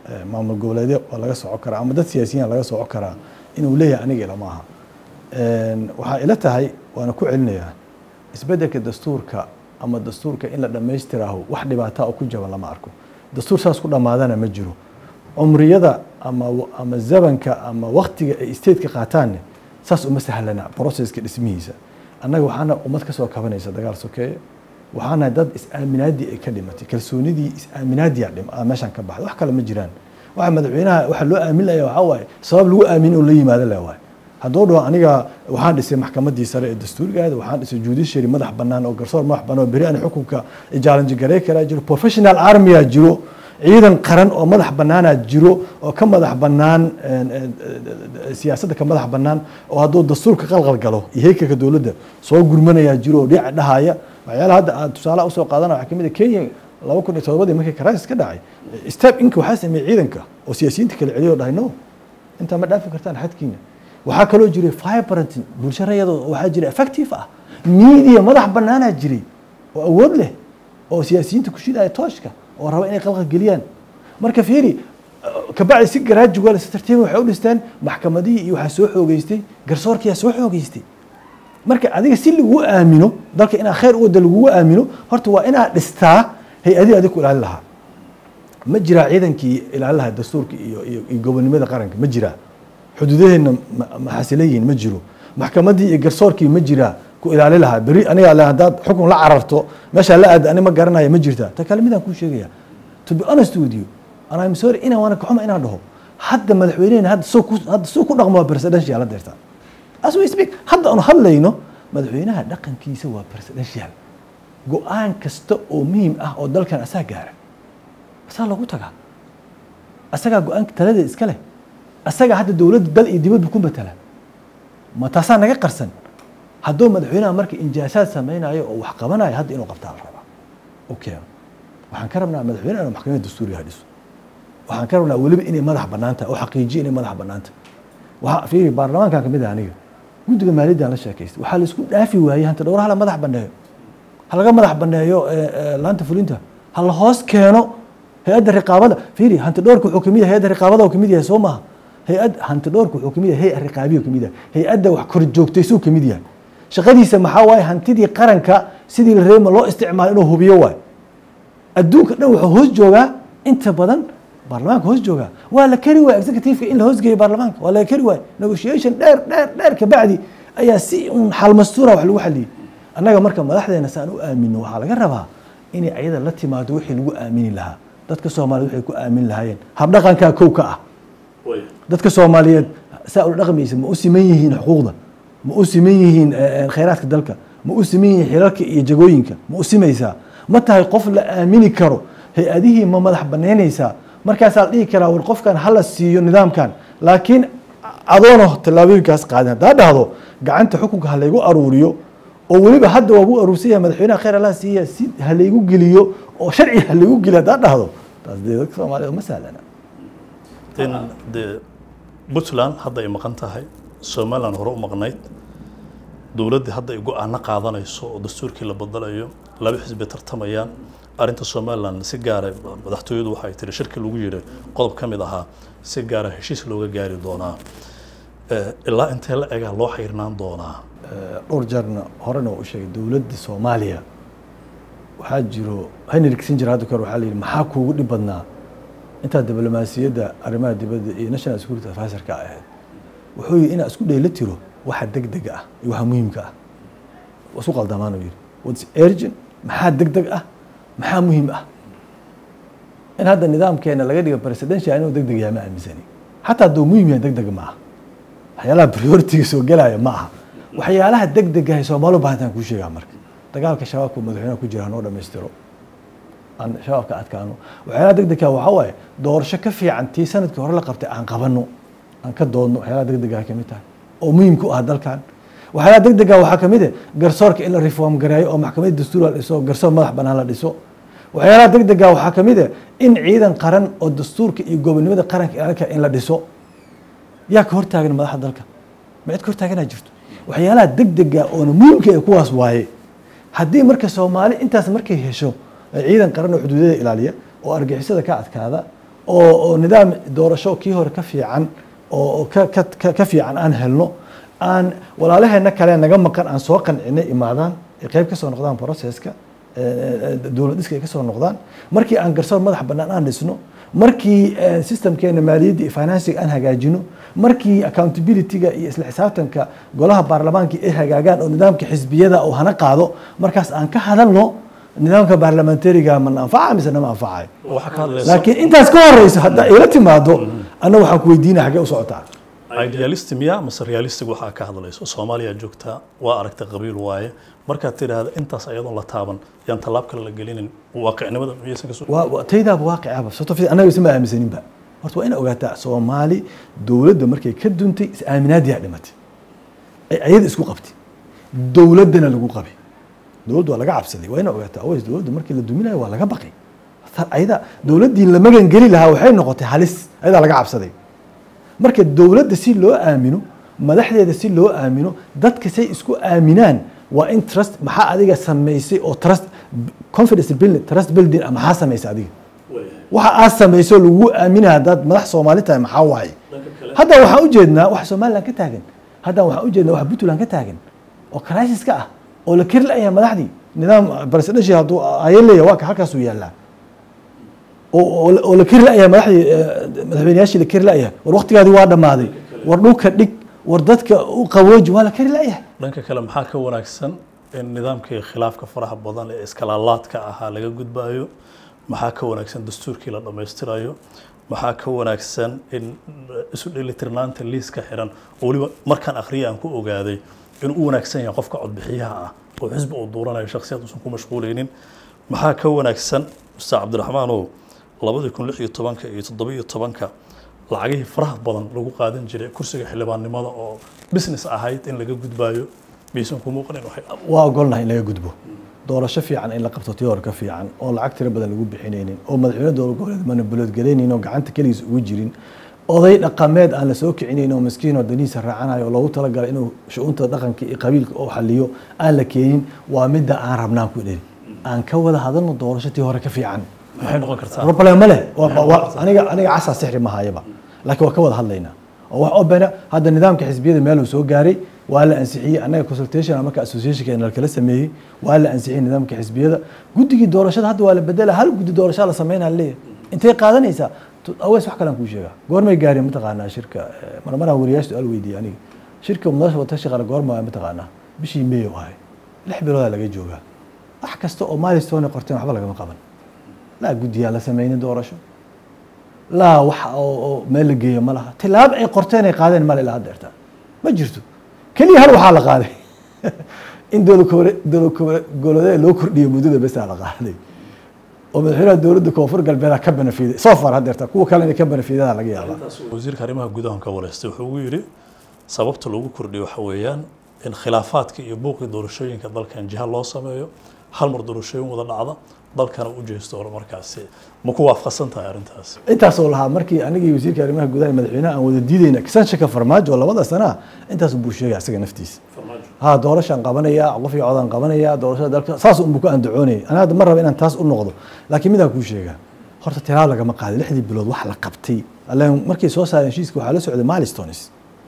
eh, maamul goboleedyo waa laga soco karaa ama dad siyaasiyiin laga soco karaa inuu leeyahay aniga ilama aha Een, waxaa ila tahay waana ku celinayaa isbeddelka dastuurka ama dastuurka in la dhammaystiraaho wax dhibaataa oo ku jaban lama arko dastuur saas ku dhammaadana ma jiro cumriyada ama ama zabanka ama waktiga ay stateka qaataanne saas uma sahlana processka dhismihiisa annaga waxaana ummad ka soo kabanaysa dagaal sokeeye waxaana dad is-aaminaadii ay ka dhimatay kalsoonidii is-aaminaadiyaa dhim aa meeshaan ka baxday wax kale ma jiraan waxa madaxweynaha waxa loo aamin layaa waxaa waaye sabab lagu aamin oo la yimaado le waaye hadduu dhaho aniga waxaan dhisay maxkamadii sare ee dastuurigaada waxaan dhisay judiciary madax bannaan oo garsoor madax bannaan oo beri aan xukunka challenge garey karaa jiro professional armyaa jiro ciidan qaran oo madax bannaanaa jiro oo ka madax bannaan een, een, een, siyaasadda ka madax bannaan oo hadduu dastuurka qalqal galo iyo heykalka dowladda soo gurmanayaa jiro oo dhinaca dhahaya waxyaalaha hadda aan tusaalaha usoo qaadana waxaa kamid a kenya laba kun iyo todobadii markii crisis ka dhacay step inka waxaa sameeyey ciidanka oo siyaasiyiinta kala celiyo oo dhahay no intaa ma dhaafi kartaan xadkiina waxaa kaloo jiray vibrant bulsho rayadoo waxaa jiray effective ah media madax bannaanaa jiray oo awood leh oo siyaasiyiinta ku shidaya tooshka oo raba inay qalqa geliyaan marka fiiri kabacdi si garaajugal si tartiiba waxay u dhisteen maxkamadihii iyo waxaa soo xoogeystay garsoorkiyaa soo xoogeystay marka adiga si lagu aamino dalka inaa khayr u wada lagugu aamino horta waa inaad dhistaa hay-adihii adig ku ilaalin lahaa ma jiraa ciidankii ilaalin lahaa dastuurka iyo iyo iyo gobonimada qaranka ma jiraa xuduudaheenna ma- ma xasilan yihiin ma jiro maxkamaddii iyo garsoorkii ma jiraa ku ilaali lahaa beri aniga le haddaad xukun la cararto meeshaa la aada ani ma garanaya ma jirtaa ta kale midaan kuu sheegaya to be honest with you and I'm sorry inaan waana kaxuma inaan dhaho hadda madaxweynehena hadda soo ku hadda soo ku dhaqmo waa presidential la deertaa as we speak hadda aanu hadlayno madaxweynaha dhaqankiisa waa presidential go-aan kasta oo muhiim ah oo dalkan asaa gaara asaa lagu tagaa asagaa go-aanka talada iska leh asagaa hadda dowladda dal iyo dibadba ku matala ma taasaa naga qarsan hadduu madaxweynaha marka injaasaad sameynayo oo wax qabanayo hadda inuu qabtaa la rabaa u keeno waxaan ka rabnaa madaxweynaha inuu maxkamadda dastuuriga dhiso waxaan ka rabnaa weliba inay madax bannaan tahay oo xaqiijiyo inay madax bannaan tahay waxaa fiiri baarlamaankan kamid ah aniga guddiga maaliyaddan la sheekaystay waxaa la isku dhaafi waayey hanta dhowraha la madax banneeyo ha laga madax banneeyo eh, eh, laanta fulinta ha la hoos keeno hay-adda riqaabada fiiri hanti dhowrka wuxuu kamid yahay hay-adda riqaabada uu kamid yahay soo maaha hay-ad hanti dhowrka wuxuu kamid yahay hay-ad riqaabiya kamid yahay hay-adda wax kor joogtaysuu kamid yahay shaqadiisa maxaa waaye hantidii qaranka sidii la reema loo isticmaalo inuu hubiyo waayo adduunka dhan wuxuu hoos joogaa inta badan baarlamaanka hoos joogaa waa la keri waaya executiveka in la hoosgeeyo baarlamaanka waa laga keri waaya negotiation dheer dheer dheer kabacdi ayaa si un xalmastuura wax lagu xaliyey annaga marka madaxdeena saan u aamino waxaa laga rabaa inay ayada la timaado wixii lagu aamini lahaa dadka soomaaliyeed waxay ku aamin lahaayeen habdhaqankaa kow ka ah dadka soomaaliyeed saa ula dhaqmaysa ma u siman yihiin xuquuqda ma u siman yihiin eh, eh, khayraadka dalka ma u siman yihiin xilalka iyo jagooyinka ma u simaysaa ma tahay qof la aamini karo hay-adihii ma madax banaynaysaa markaasaa la dhihi karaa war qofkan hala siiyo nidaamkan laakiin adoona tallaabooyinkaas qaadin haddaa dhahdo gacanta xukunka ha laygu aruuriyo oo weliba hadda waa gu aruursan yahay madaxweynaha khayr allah siiya si ha laygu geliyo oo sharci ha laygu geliyo haddaa dhahdo taas dee dadka soomaaliyeed ma sahlana in dee puntland hadda ay maqan tahay somaliland hore u maqnayd dowladdii hadda ay go-aano qaadanayso oo dastuurkii la badalayo laba xisbi tartamayaan arrinta somaliland si gaara madaxtooyadu waxay tiri shirki lagu yidhi qodob ka mid ahaa si gaara heshiis looga gaari doonaa Eh, ilaa intee la egaa loo xayrnaan doonaa dhowr jeerna horena waa u sheegay dowladda soomaaliya waxaa jiro henry kissinger hadda kahor waxaa la yidhi maxaa kuugu dhib badnaa intaa diblomaasiyadda arrimaha dibadda iyo national security advisorka ahayd wuxuu yidhi inaa isku dhayla tiro waxa deg dega ah iyo waxa muhiimka ah waa isku qaldamaan uu yidhi what's urgent maxaa deg deg ah maxaa muhiim ah in hadda nidaamkeena laga dhigo presidential inuu deg deg yahay ma aaminsani xataa hadduu muhiim yahay deg deg ma aha waxyaalaha prioritiga soo gelaya ma aha waxyaalaha deg degahay soomaali baahantaan kuu sheegaa marka dagaalka shabaabka madaxweynaha ku jira hanoo dhammaystiro aan shabaabka adkaano waxyaalaha deg degka waxaa waaye doorasho ka fiican tii sanadkii hore la qabtay aan qabanno aan ka doodno waxyaalaha deg degaha kamid tahay oo muhiim ku ah dalkan waxyaalaha deg dega waxaa kamid ah garsoorka in la reform gareeyo oo maxkamadda dastuur la dhiso garsoor madax banaan la dhiso waxyaalaha deg dega waxaa kamid ah in ciidan qaran oo dastuurka iyo gobonimada qaranka ilaalinka in la dhiso yaa ka hortaagan madaxda dalka ma cid ka hortaaganaa jirto waxyaalaha deg dega oona muhiimka ee kuwaas waaye haddii marka soomaali intaas markay hesho ciidan qaran oo xuduudada ilaaliya oo argixisada ka adkaada oo oo nidaam doorasho kii hore ka fiican oo oo ka ka ka- ka fiican aan helno aan walaalaheena kale naga maqan aan soo qancinay imaadaan ay qayb ka soo noqdaan processka eh, eh, dowlad dhiska ay ka soo noqdaan markii aan garsoor madax bannaan aan dhisno markii eh, systemkeena maaliyadda iyo financiga aan hagaajino markii accountability-ga iyo isla xisaabtanka golaha baarlamaanka ay hagaagaan oo nidaamka xisbiyada oo hana qaado markaas aan ka hadalno nidaamka baarlamentariga ma na anfaca mise nama anfacayo waxaa ka hadlaysa laakiin intaas ka horeysa haddaa ila timaado anna waxaan ku weydiinaya xaggee u socotaa idealist miya mase realistic waxaa ka hadlayso soomaaliya joogtaa waa aragtay qabiil waaye markaad tidhaahda intaas ayadoon la taaban yaan tallaab kale la gelinin waaqicnimada miyaysan kasoo waa waa- taydaaba waaqicaba sababto fi annaga isma aaminsaninba horta waa ina ogaataa soomaali dowladda markay ka duntay is aaminaadiyaa dhimatay ay ayada isku qabtay dowladdana lagu qabay dowladdu waa laga cabsaday waa ina ogaataa aways dowladda markii la duminayo waa laga baqay Tar- ayada dowladdii la magan geli lahaa waxay noqotay halis ayadaa laga cabsaday marka dowladda si loo aamino madaxdeeda si loo aamino dadka say isku aaminaan waa in trust maxaa adiga samaysay oo trust confidence building trust building ah maxaa samaysay adiga waxa aad samayso lagu aaminaya haddaad madax soomaali tahay maxaa waaye hadda waxaan ujeednaa wax somaliland ka taagan hadda waxaan ujeednaa wax puntland ka taagan oo crisis ka ah oo la keri la'yahay madaxdii nidaam presidential hadduu ayan leeyahay waa ka halkaasuu yaallaa oo oo- oo la keri la'yahay madaxdii eh, madaxweyneyaashii la keri la'yahay war waqtigaadii waa dhammaaday war dhulka dhig war dadka u qabooji waa la keri la'yahay dhanka kale maxaa ka wanaagsan in nidaamkii khilaafka faraha badan ee iskalaalaadka ahaa laga gudbayo maxaa ka wanaagsan dastuurkii la dhammaystirayo maxaa ka wanaagsan in isu dheelitirnaanta liiska xiran oo weliba markaan akhriya aan ku ogaaday inuu u wanaagsan yahay qofka codbixiyaha ah oo xisbi uu duuranayo shakhsiyad uusan ku mashquulaynin maxaa ka wanaagsan ustaad cabdiraxmaanow labadii kun lix iyo tobanka iyo toddoba iyo tobanka lacagihii faraha badan lagu qaadan jiray kursiga xildhibaannimada oo business ahayd in laga gudbayo miyaysan ku muuqanin waxay waa ogolnahay in laga gudbo doorasho fiican in la qabto tii hore ka fiican oo lacag tiro badan lagu bixinaynin oo madaxweyne dowlad goboleed manibulood galaynin oo gacanta keligiis ugu jirin oday dhaqameed aan la soo kicinayn oo miskiin oo danihiisa raacanayo oo loogu talagalay inuu shu-uunta dhaqanka iyo qabiilka oo xaliyo aan la keenin waa midda aan rabnaan ku dhelin aan ka wada hadalno doorasho tii hore ka fiican maxay noqon kartaa problem ma leh Waa- waa- aniga aniga casaa sixri ma hayaba laakiin waa ka wada hadlaynaa oo wax obena hadda nidaamka xisbiyada meel uu soo gaaray waa la ansixiyey annaga consultation marka associationka la kala sameeyey waa la ansixiyey nidaamka xisbiyada guddigii doorashada hadda waa la bedela hal guddi doorasho la sameynaa leeyahay intay qaadanaysaa Tu- aweys wax kalaan kuu sheegaa goormay gaareen mataqaanaa shirka eh, marmaraan wariyaasha su-aal weydiiyey aniga shirka mudaasha watashi qara goorma mataqaanaa bishii meeyo ahay lix biloodaa laga joogaa wax kasta oo milestone qorteen waxba lagama qaban laa guddiyaa la sameynin doorasho laa wax oo oo meel la geeyo ma laha tilaabo ay qorteen ay qaadeen male ilaa hadda erta ma jirto keliya hal waxaa la qaaday in dowlad kobole- dowlad kobole- goboleedyada loo kordhiyo muddada besaa la qaaday oo madaxweynaha dowladda koonfur galbeeda ka benefiiday soo far hadda erta kuwa kale inay ka benefiidada laga yaabaa wasiirka arrimaha gudaha ka wareystay wuxuu ugu yidhi sababta loogu kordhiyo waxa weeyaan in khilaafaadka iyo buuqii doorashooyinka dalkan jiha loo sameeyo hal mar doorashooyin wada dhacda dalkana u jeesto horumarkaasi ma ku waafaqsan tahay arrintaas intaasoo lahaa markii anigii wasiirka arrimaha gudaha iyo madaxweynaha aan wada diidayna kisanshaka farmaajo oo labada sana ah intaas buu sheegay isaga naftiisa ha doorashaan qabanaya qof iyo codaan qabanaya doorashada dalka saas unbuu ku andacoonayay ana hadda ma raba inaan taas u noqdo laakiin midaan kuu sheegaa horta tilaab lagama qaadin lixdii bilood wax la qabtay allen markay soo saareen heshiiska waxaa la socday milestones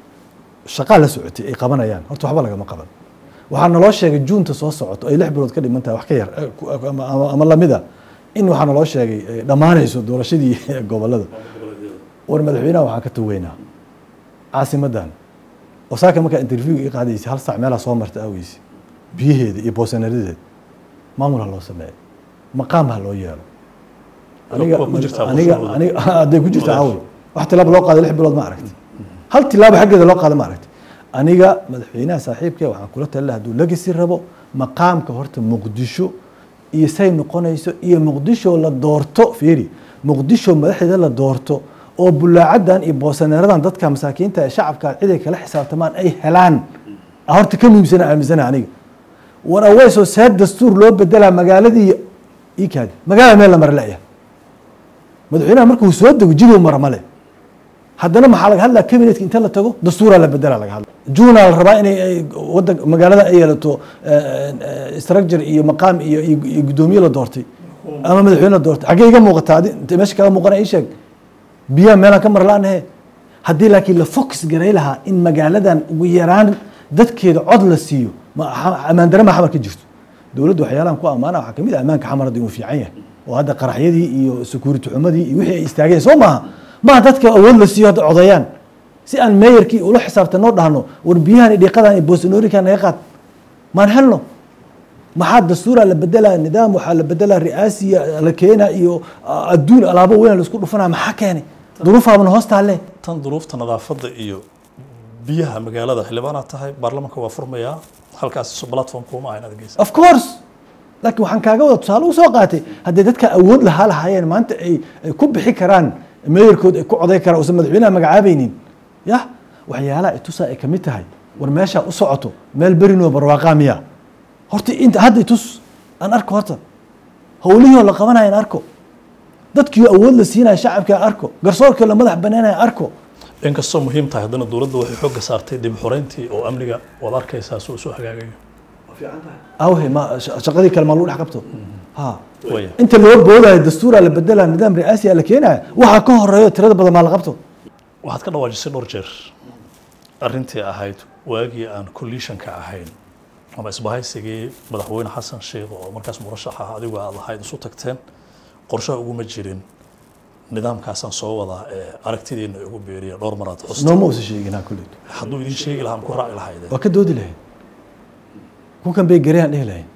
shaqaa la socotay ay qabanayaan horta waxba lagama qaban waxaa naloo sheegay juunta soo socoto ay lix bilood ka dhiman tahay wax ka yar eh, ku- ama- ama ama lamida in waxaa naloo sheegay eh, dhammaanayso doorashadii gobolada war madaxweynaha waxaan ka taweynaa caasimadan wasaaka markaa interview ii qaadaysa hal saac meelaa soo marta aweyse biyaheeda iyo boosanaradeeda maamul ha loo sameeyo maqaam ha loo yeelo aniga Waa ku jirtaa aniga qorshaha aniga hadday ku jirtaa awey wax tilaabo loo qaado lix bilood ma aragti hal tilaabo xaggeeda loo qaado ma aragti aniga madaxweynaha saaxiibka waxaan kula talila hadduu legacy rabo maqaamka horta muqdisho iyo say noqonayso iyo muqdisho la doorto fiiri muqdisho madaxdeeda la doorto oo bulaacadan iyo boosaneeradan dadka masaakiinta ee shacabka ciday kala xisaabtamaan ay helaan ah horta ka muhiimsana aaminsana aniga war aweysoo see dastuur loo bedelaa magaaladii ikaadi magaalada meel la mara la'ya madaxweynaha markuu soo dego jiduu mara male haddana maxaa laga hadlaa cabinetka inta la tago dastuuraa la bedela laga hadla juunaa la rabaa inay ay wadan magaalada ay yeelato structure iyo maqaam iyo iyo iyo guddoomiye la doortay ama madaxweyne la doortay xaggee iga muuqataa adi inta meesha kaga muuqana ii sheeg biyaha meelaan ka marlaanahe haddii laakiin la focus garay lahaa in magaaladan ugu yaraan dadkeeda cod la siiyo ma ammaan dare ma xamar ka jirto dowladdu waxyaalahan ku ammaana waxaa kamid ah ammaanka xamar hadda inuu fiican yahay oo hadda qaraxyadii iyo security xumadii iyo wixii ay istaageen soo maaha maaha dadka awood la siiyo hadda codayaan si aan meeyarkii ula xisaabtanoo dhahno war biyahan iyo dhiiqadan iyo boosanoorikan naga qaad maan helno maxaa dastuura la bedelaa nidaam waxaa la bedelaa ri'aasiya la keena iyo adduun alaabo weyn laisku dhufanaa maxaa keenay duruufaabana hoos taalle tan duruufta nadaafadda iyo biyaha magaalada xildhibaanaad tahay baarlamaanka waa furmayaa halkaas platform kuma ahayn aad geysa of course laakiin waxaan kaaga wada tusaale u soo qaatay haddii dadka awood lahaa lahaayeen maanta ay ay ku bixi karaan meeyarkood ay ku coday karaan uusan madaxweynaha magacaabaynin yah waxyaalaha itusaa ay kamid tahay war meeshaa u socoto meel berinoo barwaaqaa miya horta inta hadda itus aan arko horta howlihii oo la qabanaya aan arko dadkii awood la siinaya shacabka aan arko garsoorkii oo la madax banaanaya aan arko inkastoo muhiim tahay haddana dowladda waxay xoogga saartay dib u xoreyntii oo amniga waad arkaysaa soo soo hagaagayo awhe ma sha- shaqadii kale maa lagu dhex qabto ha waya inta loo boodayo dastuuraa la bedelaa nidaam ri'aasiya la keenaya waxaa ka horeeyo tirada badan maa la qabto waxaad ka dhawaajisay dhowr jeer arrintii ahayd waagii aan collisionka ahayn ama isbahaysigii madaxweyne xasan sheekh oo markaas murashax ah adigu aad lahayd isu tagteen qorshaha uguma jirin nidaamkaasaan soo wadaa ee aragtidiina igu beeriya dhowr maraad xusta nooma uusa sheegin ha kulleyd hadduu idin sheegi lahaa ku raaci lahayde waa ka doodi lahayd kukan bay garayaan dhihi lahayn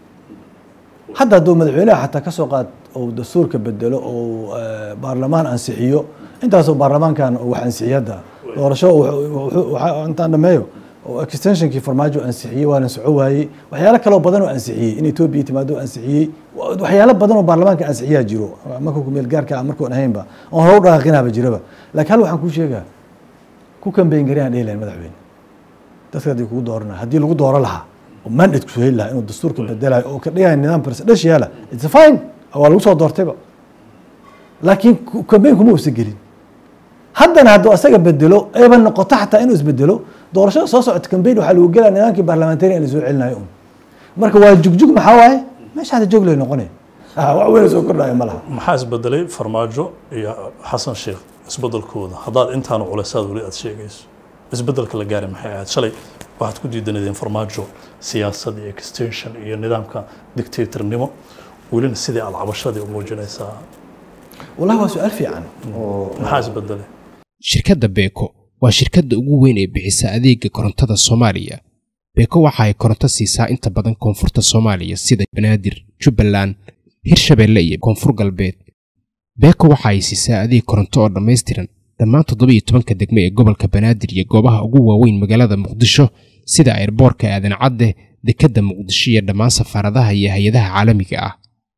hadda hadduu madaxweynaha xataa ka soo qaad oo dastuurka bedelo oo eh, baarlamaan ansixiyo intaasoo baarlamaankan wax ansixiyo hadda doorasho wuxuu- wuxuu- waxa- intaan dhameeyo oo extensionkii farmaajo ansixiyey waana soco waayey waxyaalo kaloo badan oo ansixiyey in etoobiya timaado ansixiyey wa- waxyaalo badan oo baarlamaanka ansixiyaa jiro marka kumeel gaarka ah markoon ahaynba oon hore u dhaqaaqinaaba jiraba laakiin hal waxaan kuu sheegaa ku kambeyn garayaan dhihi lahayn madaxweyne dadka haddii kugu dooranaya haddii lagu dooro lahaa oo mandate ku heli lahaa inuu dastuurka bedelayo oo ka dhigaya nidaam presidential it's fine waa lagu soo doortayba laakiin ku- campaign kuma uusan gelin haddana hadduu asaga bedelo eeba noqoto xataa inuu isbedelo doorashada soo socota campaign waxaa lagu gelaya nidaamkii parliamentary in la soo celinayo un marka waa jugjug maxaa waaye meesha hadda joog lay noqonaya Ah, wax weyn oo soo kordhaya ma laha maxaa isbedelay farmaajo iyo xasan sheekh isbedelkooda haddaad intaanu culaysaad weli aad sheegayso isbedelka la gaaray maxay ahayd shalay waxaad ku diidanadeen farmaajo siyaasad iyo extension iyo nidaamka dictatornimo welina sidii aad cabashadii u muujinaysaa wallahi waa su-aal fiican oo maxaa isbedelay shirkadda beeko waa shirkadda ugu weyn ee bixisa adeega korontada soomaaliya beeko waxa ay koronto siisaa inta badan koonfurta soomaaliya sida banaadir jubbaland hirshabeelle iyo koonfur galbeed beeko waxa ay siisaa adeeg koronto oo dhammaystiran dhammaan toddoba iyo tobanka degme ee gobolka banaadir iyo goobaha ugu waaweyn magaalada muqdisho sida airboorka aadan cadde dekedda muqdisho iyo dhammaan safaaradaha iyo hay-adaha caalamiga ah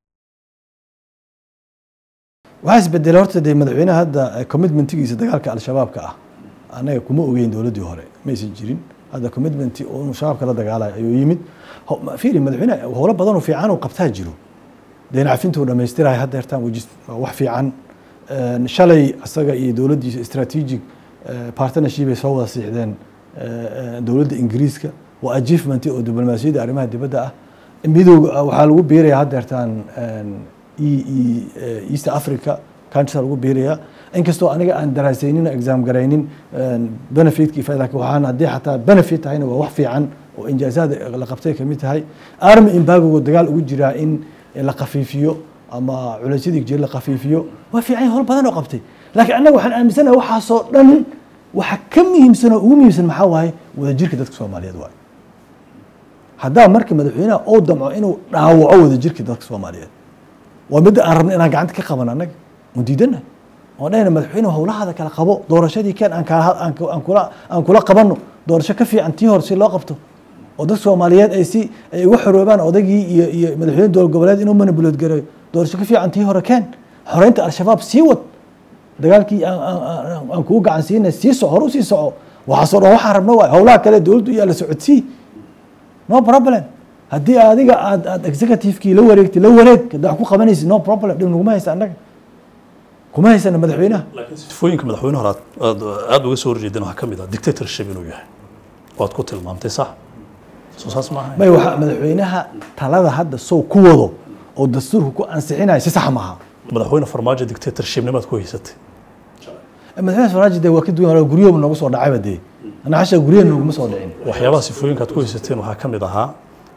waxaa isbedelay horta dee madaxweynaha hadda eh, commitmentigiisa dagaalka al-shabaabka ah annaga kuma ogeyn dowladdii hore maysan jirin hadda commitment oo inuu shabaabka la dagaalayo ayuu yimid Ho- ma- fiiri madaxweyne howlo badan oo fiican oo qabtaa jiro deen cafintuu dhammaystiraya hadda hertaan wajis waa wax fiican Een, shalay isaga iyo dowladdiisa strategic eh, partnership ay soo wada siixdeen eh, eh, dowladda ingiriiska waa achievement oo diblomaasiyadda arrimaha dibadda ah midowga ah, waxaa lagu biiraya hadda hertaan een, e e eh, east africa countries lagu biiraya inkastoo aniga aan daraasaynin oo exam garaynin een, benefitkii faa- laakiin waxaan haddii xataa benefit tahayna waa wax fiican oo injaazaada la qabtay kamid tahay army embargo dagaal ugu jiraa in la khafiifiyo ama culaysyadii jira la khafiifiyo waa fiican howl badan oo qabtay laakiin annaga waxaan aaminsanahay waxaasoo dhan waxa ka muhiimsan oo ugu muhiimsan maxaa waaye wadajirka dadka soomaaliyeed waaye haddaa marka madaxweynaha oo damco inuu dhaawaco wadajirka dadka soomaaliyeed waa midda aan rabno inaan gacanta ka qaban annaga oon diidana oon dhahayna madaxweyne howlahaada kala qabo doorashadii keen aan kala aan ku- aan kula aan kula qabanno doorasho ka fiican tii hore si loo qabto oo dadka soomaaliyeed ay si ay uga xoroobaan odagii iyo iyo madaxweyne dowlad goboleed inuu manibulood gareeyo doorasho ka fiican tii hore keen xoreynta al-shabaab sii wad dagaalkii aan- aan aan- aan kugu gacan siinay sii soco hore usii soco waxaasoo dhan waxaan rabno waay howlaha kale dowladdu iyaa la socodsii no problem haddii adiga aad aad executivekii la wareegtay la wareeg haddaa wax ku qabanaysid no problem dhib naguma haysta annaga kuma haysana madaxweynaha laakiin sifooyinka madaxweyne hore aad- aad aad uga soo horjeedeen waxaa ka mid ah dictatorship inuu yahay waad ku tilmaamtay sax soo saas ma ahayn may waxa madaxweynaha talada hadda sow ku wado oo dastuurka ku ansixinayo si sax maaha madaxweyne farmaajo dictatorshipnimaad ku haysatay madaxweyne farmaajo dee waa ka duwan waa guryahoba noogu soo dhacayba dee anaa xasha guryaha nooguma soo dhicin waxyaabaha sifooyinkaad ku haysateen waxaa ka mid ahaa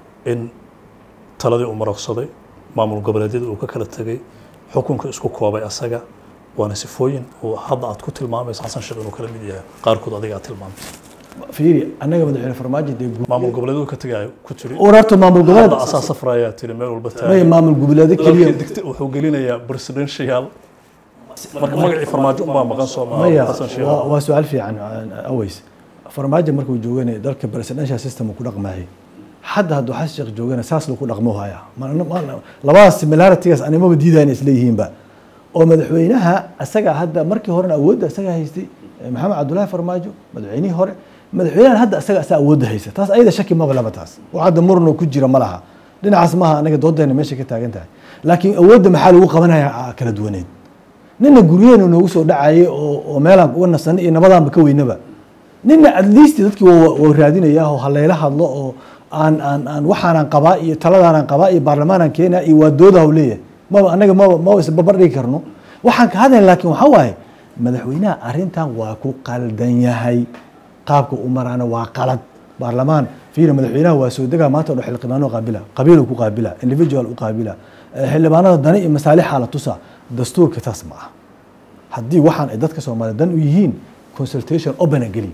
in taladii uu marogsaday maamul goboleedyada uu ka kala tegay xukunka isku koobay asaga waana sifooyin oo hadda aad ku tilmaamaysa xasan sheekh inuu kala mid yahay qaarkood adiga aad tilmaamtay fiiri annaga madaxweyne farmaajo dee gu- maamul goboleedyadu ka tegayo ku tiri urarta maamul goboleed hadda asaa safrayaa tiri meel walba maya taagay maamul goboleedo keliya dalkii digta wuxuu gelinayaa presidential marka magacii farmaajo unbaa maqan soo maaha maya xasan sheekh waa waa su-aal fiican aways farmaajo markuu joogana dalka presidential system uu ku dhaqmayay hadda hadduu xasan sheekh joogana saas lagu dhaqmo haya Ma- ma- labadaas similaritygaas animaba diidaya inay isleeyihiinba oo madaxweynaha asaga hadda markii horena awoodda asaga haystay eh, maxamed cabdullaahi farmaajo madaxweynihii hore madaxweynahan hadda asaga asaa awoodda haysta taas ayada shaki maba laba taas wax hadda murno ku jira ma laha dhinacaas maaha anaga doodeena meesha ka taagan tahay laakiin awoodda maxaa lagu qabanaya ah, kala duwaneed nina guryaheena noogu soo dhacayay oo oo meelaan uga nasanay iyo nabadaanba ka weynaba nina at least dadkii waa waa raadinaya oo halayla hadlo oo aan aan aan waxaanaan qabaa iyo taladaanaan qabaa iyo baarlamaanaan keenaa iyo waa dooda hau leeyahay maba anaga maba maba isbabar dhigi karno waxaan ka hadlayna laakiin waxaa waaye madaxweynaha arrintan waa ku qaldan yahay qaabka u maraana waa qalad baarlamaan fiiri madaxweynaha waa soo degaa maanta oo dhan xildhibaano qaabila qabiil ku qaabila individual u qaabila Eh, xildhibaanada dani iyo masaalixa la tusa dastuurka taas ma aha haddii waxaan ay dadka soomaaliya dan u yihiin consultation opena geli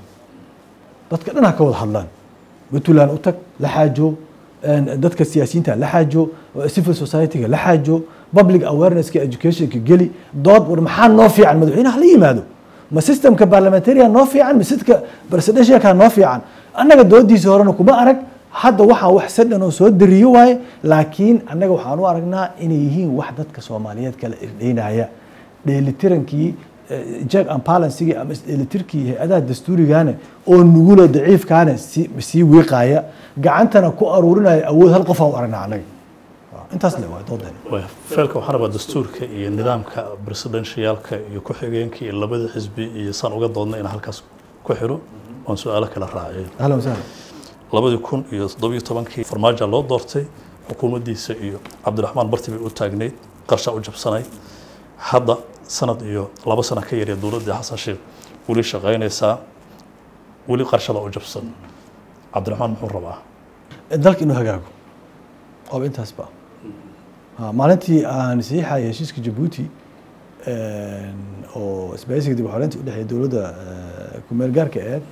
dadka dhan ha ka wada hadlaan puntland u tag la xaajo een, dadka siyaasiyiinta la xaajo civil society-ga la xaajo public awareness-ka educationka geli dood war maxaa noo fiican madaxweynaha la yimaado ma systemka parliamentarian noo fiican ma sidka presidentialka noo fiican annaga doodiisa horena kuma arag hadda waxaan wax sadhan oo soo dariyo waaye laakiin annaga waxaan u aragnaa inay yihiin wax dadka soomaaliyeed kala irdheynaya dheelitirankii eh, check and balancegii ama isdheelitirkii hay-adaha dastuurigaane oo nugula daciifkaane sii sii wiiqaaya gacantana ku aruurinaya awood hal qof aan u aragnaa annaga Waa, intaas le waa doodan Way- feelka waxaan rabaa dastuurka iyo nidaamka presidentialka iyo ku-xigeenka iyo labada xisbi iyo saan uga doodna inaan halkaas ku xiro waan su-aalo kala raaciyay ahlan wasahlan labadii kun iyo toddobiyo tobankii farmaajo loo doortay xukuumaddiisa iyo cabdiraxmaan barti bay u taagnayd qarsha u jabsanay hadda sanad iyo laba sano ka yarya dowladdii xasan sheekh weli shaqaynaysaa weli qarshada u jabsan cabdiraxmaan muxuu rabaa dalka inuu hagaago ooba intaasba Ha, maalintii aan saxiixaya heshiiska jabuuti oo isbaahisiga dib u xoreynta u dhexeeya dowladda eh, ku-meel gaarka aheed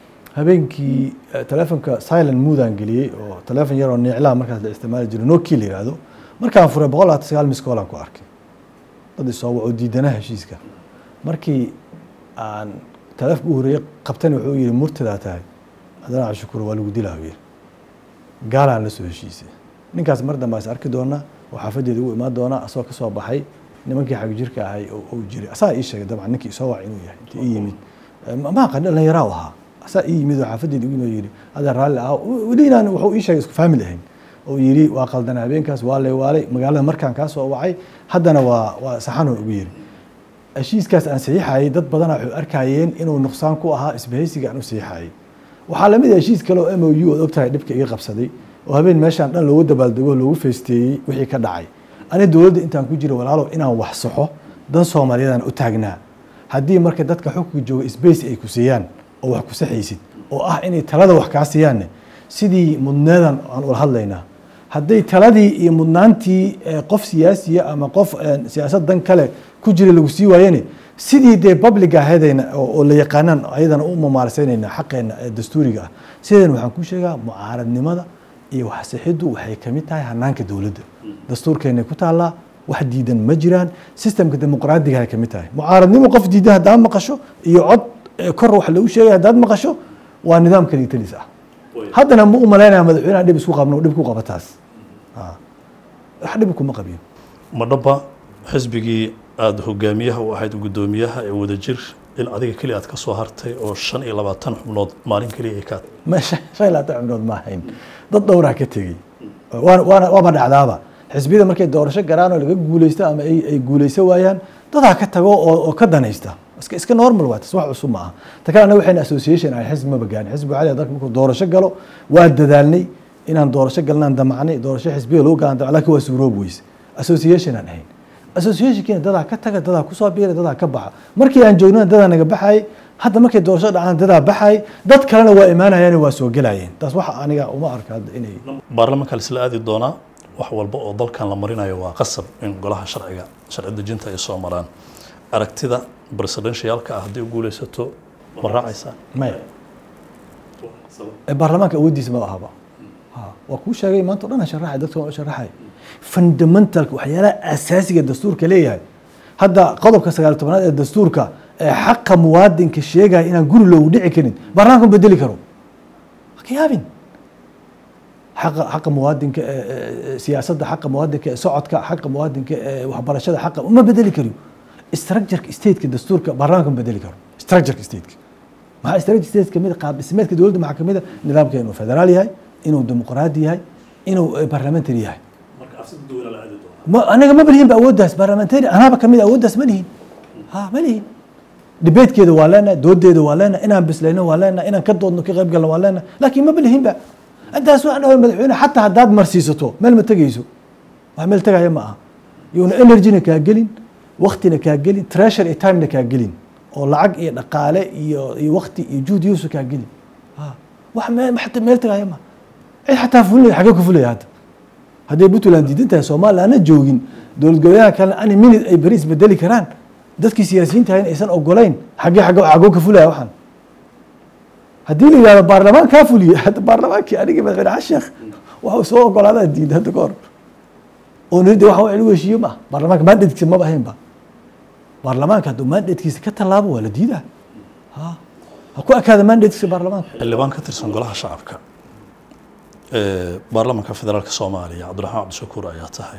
habeenkii eh, telefonka silent moodaan geliyey oo telefon yaroo neeclaha markaas la isticmaali jiro nokia la yihahdo markaan furay boqol labaatan sagaal miss call aan ku arkay dad isoo waco diidanaha heshiiska markii aan telefonka u horeeyey qabtani wuxuu yihi murtadaa tahay haddana cashukuro waa lagu dilaa yiri gaalaan la soo heshiisay ninkaas mar dambe is arki doona oo xaafadeeda ugu imaan doona asagoo kasoo baxay nimankii xag jirka ahay oo uu jiray asaa ii sheegay dabcan ninkii isoo wac inuu yahay intii ii yimid Eh, ma ma aqaan dhalinyaraa u ahaa asaa ii yimid oo xaafadeeda ugu yimid oo yidhi adaa raalli ah weli inaan wuxuu ii sheegay isku faamil ahayn oo yidhi waa qaldan habeenkaas waa lay waalay magaalada markaan kaa soo wacay haddana waa waa saxanoo ugu yidhi heshiiskaas aan saxiixayay dad badanaa waxay arkayeen inuu nuqsaan ku ahaa isbahaysiga aan u saxiixayay waxaa lamid ah heshiis kale oo m o u ood ogtahay dhibka iga qabsaday oo habeen meeshaan dhan loogu dabaaldego loogu feesteeyey wixii ka dhacay ani dowladda intaan ku jiro walaalow inaan wax saxo dan soomaaliyeedaan u taagnaa haddii marka dadka xukunka jooga space ay ku siiyaan oo wax ku saxaysid oo ah inay talada wax kaa siiyaanne sidii mudneedan aan ula hadlaynaa hadday taladii iyo mudnaantii eh, qof siyaasiya ama qof eh, siyaasad dan kale ku jira lagu sii waayene sidii dee public ahaydayna oo oo la yaqaanaan ayadana u mamaalsaynayna xaqeena ee dastuuriga ah sideena waxaan ku sheegaa mucaaradnimada iyo waxsixiddu waxay ka mid tahay hanaanka dowladda dastuurkeenay ku taallaa wax diidan ma jiraan sistemka dimuqraadiga ay ka mid tahay mucaaradnimo qof diidan haddaad maqasho iyo cod eh, kor wax lagu sheegay haddaad maqasho waa nidaam kaliitalis ah haddana ma u malaynaya madaxweynaha dhib isku qabno dhib ku qaba taas Ah. wax dhib kuma qabiyo ma dhaba xisbigii aada hogaamiyaha u ahayd guddoomiyaha ee wadajir in adiga keliya aad ka soo hartay oo shan iyo labaatan xubnood maalin keliya ay ka ma shan shan iyo labaatan xubnood ma ahayn dad dhowraa ka tegey waana waana waaba dhacdaaba xisbiyada markay doorasho garaan oo laga guuleysto ama ay ay guuleyso waayaan dadaa ka tago oo oo ka danaysta iska iska normal waa tas wax cusub ma aha ta kale anaga waxayna association ahay xisbi maba gaarin xisbi waxaa dalka markuu doorasho galo waa dadaalnay inaan doorasho galnaan damacnay doorasho xisbiga lagu galaan damac laakiin waa suuroob weyse association aan ahayn associationkiina dadaa ka taga dadaa kusoo biira dadaa ka baxa markii aan joognana dadaa naga baxay hadda markay doorasho dhacaan dadaa baxay dad kalena waa imaanayaan waa soo gelayeen taas waxa aniga uma arka hadda inay baarlamaanka la isla aadi doonaa wax walba oo dalkan la marinayo waa qasab in golaha sharciga sharci dejinta ay soo maraan aragtida presidentialka ah haddii u guuleysato ma raacaysaa maya ee baarlamaanka awooddiisa ma ahaba Ha, waa kuu sheegay maanta o dhan aan sharaxay dadka waan u sharaxay fundamentalka waxyaalaha asaasiga dastuurka leeyahay hadda qodobka sagaal tobnaad ee dastuurka ee xaqa muwaadinka sheegaya inaan guri loogu dhici karin baarlamaanka ma bedeli karo ha ka yaabin xaqa xaqa muwaadinka ee- ee ee siyaasadda xaqa muwaadinka ee socodka xaqa muwaadinka ee waxbarashada xaqa ma bedeli kariyo structureka stateka dastuurka baarlamaanka ma bedeli karo structureka stateka maxaa strategy state kamid qaab dhismeedka dowladda maxaa kamid a nidaamka inuu federaal yahay inuu dimuqraadi yahay inuu eh, parliamentary yahay marka afsida duwana la aadi doonaa ma anaga ma lihin ba awooddaas parliamentary anaaba kamid a awooddaas ma lihin ha ma lihin debatekeeda waa leenahay doodeeda waa leenahay inaan bislayno waa leenahay inaan ka doodno ka qayb galno waa leenahay laakiin ma lihin ba intaas waxaan dhahay madaxweyne xataa haddaad marsiisato meel ma tegayso wax meel tegaya ma aha yuuna energyna kaa gelin waktina kaa gelin treasure iyo timena kaa gelin oo lacag iyo dhaqaale iyo iyo wakti iyo juhd yuusu kaa gelin ha wax meel xataa meel tegaya ma cid xataa fulaya xagee ku fulaya hadda hadday puntland diidan tahay soomaaliya ana joogin dowlad goboleedaha kalena ani minute ay beri isbedeli karaan dadkii siyaasiyiinta ahayn aysan ogolayn xaggee xaggo xaggoo ka fulaya waxaan haddii la yidhahdo baarlamaan kaa fuliye hadda baarlamaankii anigii madaxweyne xasan sheekh waxuu soo ogolaadaa diiday hadda ka hor oo nirida waxa wax lagu heshiiyo ma ah baarlamaanka mandatekiisa maba ahaynba baarlamaanka hadduu mandatekiisa ka tallaabo waa la diidaa ha ha ku ekaada mandatekiisa baarlamaanka xildhibaan ka tirsan golaha shacabka ee baarlamaanka federaalka soomaaliya cabdiraxmaan cabdishakuur ayaa tahay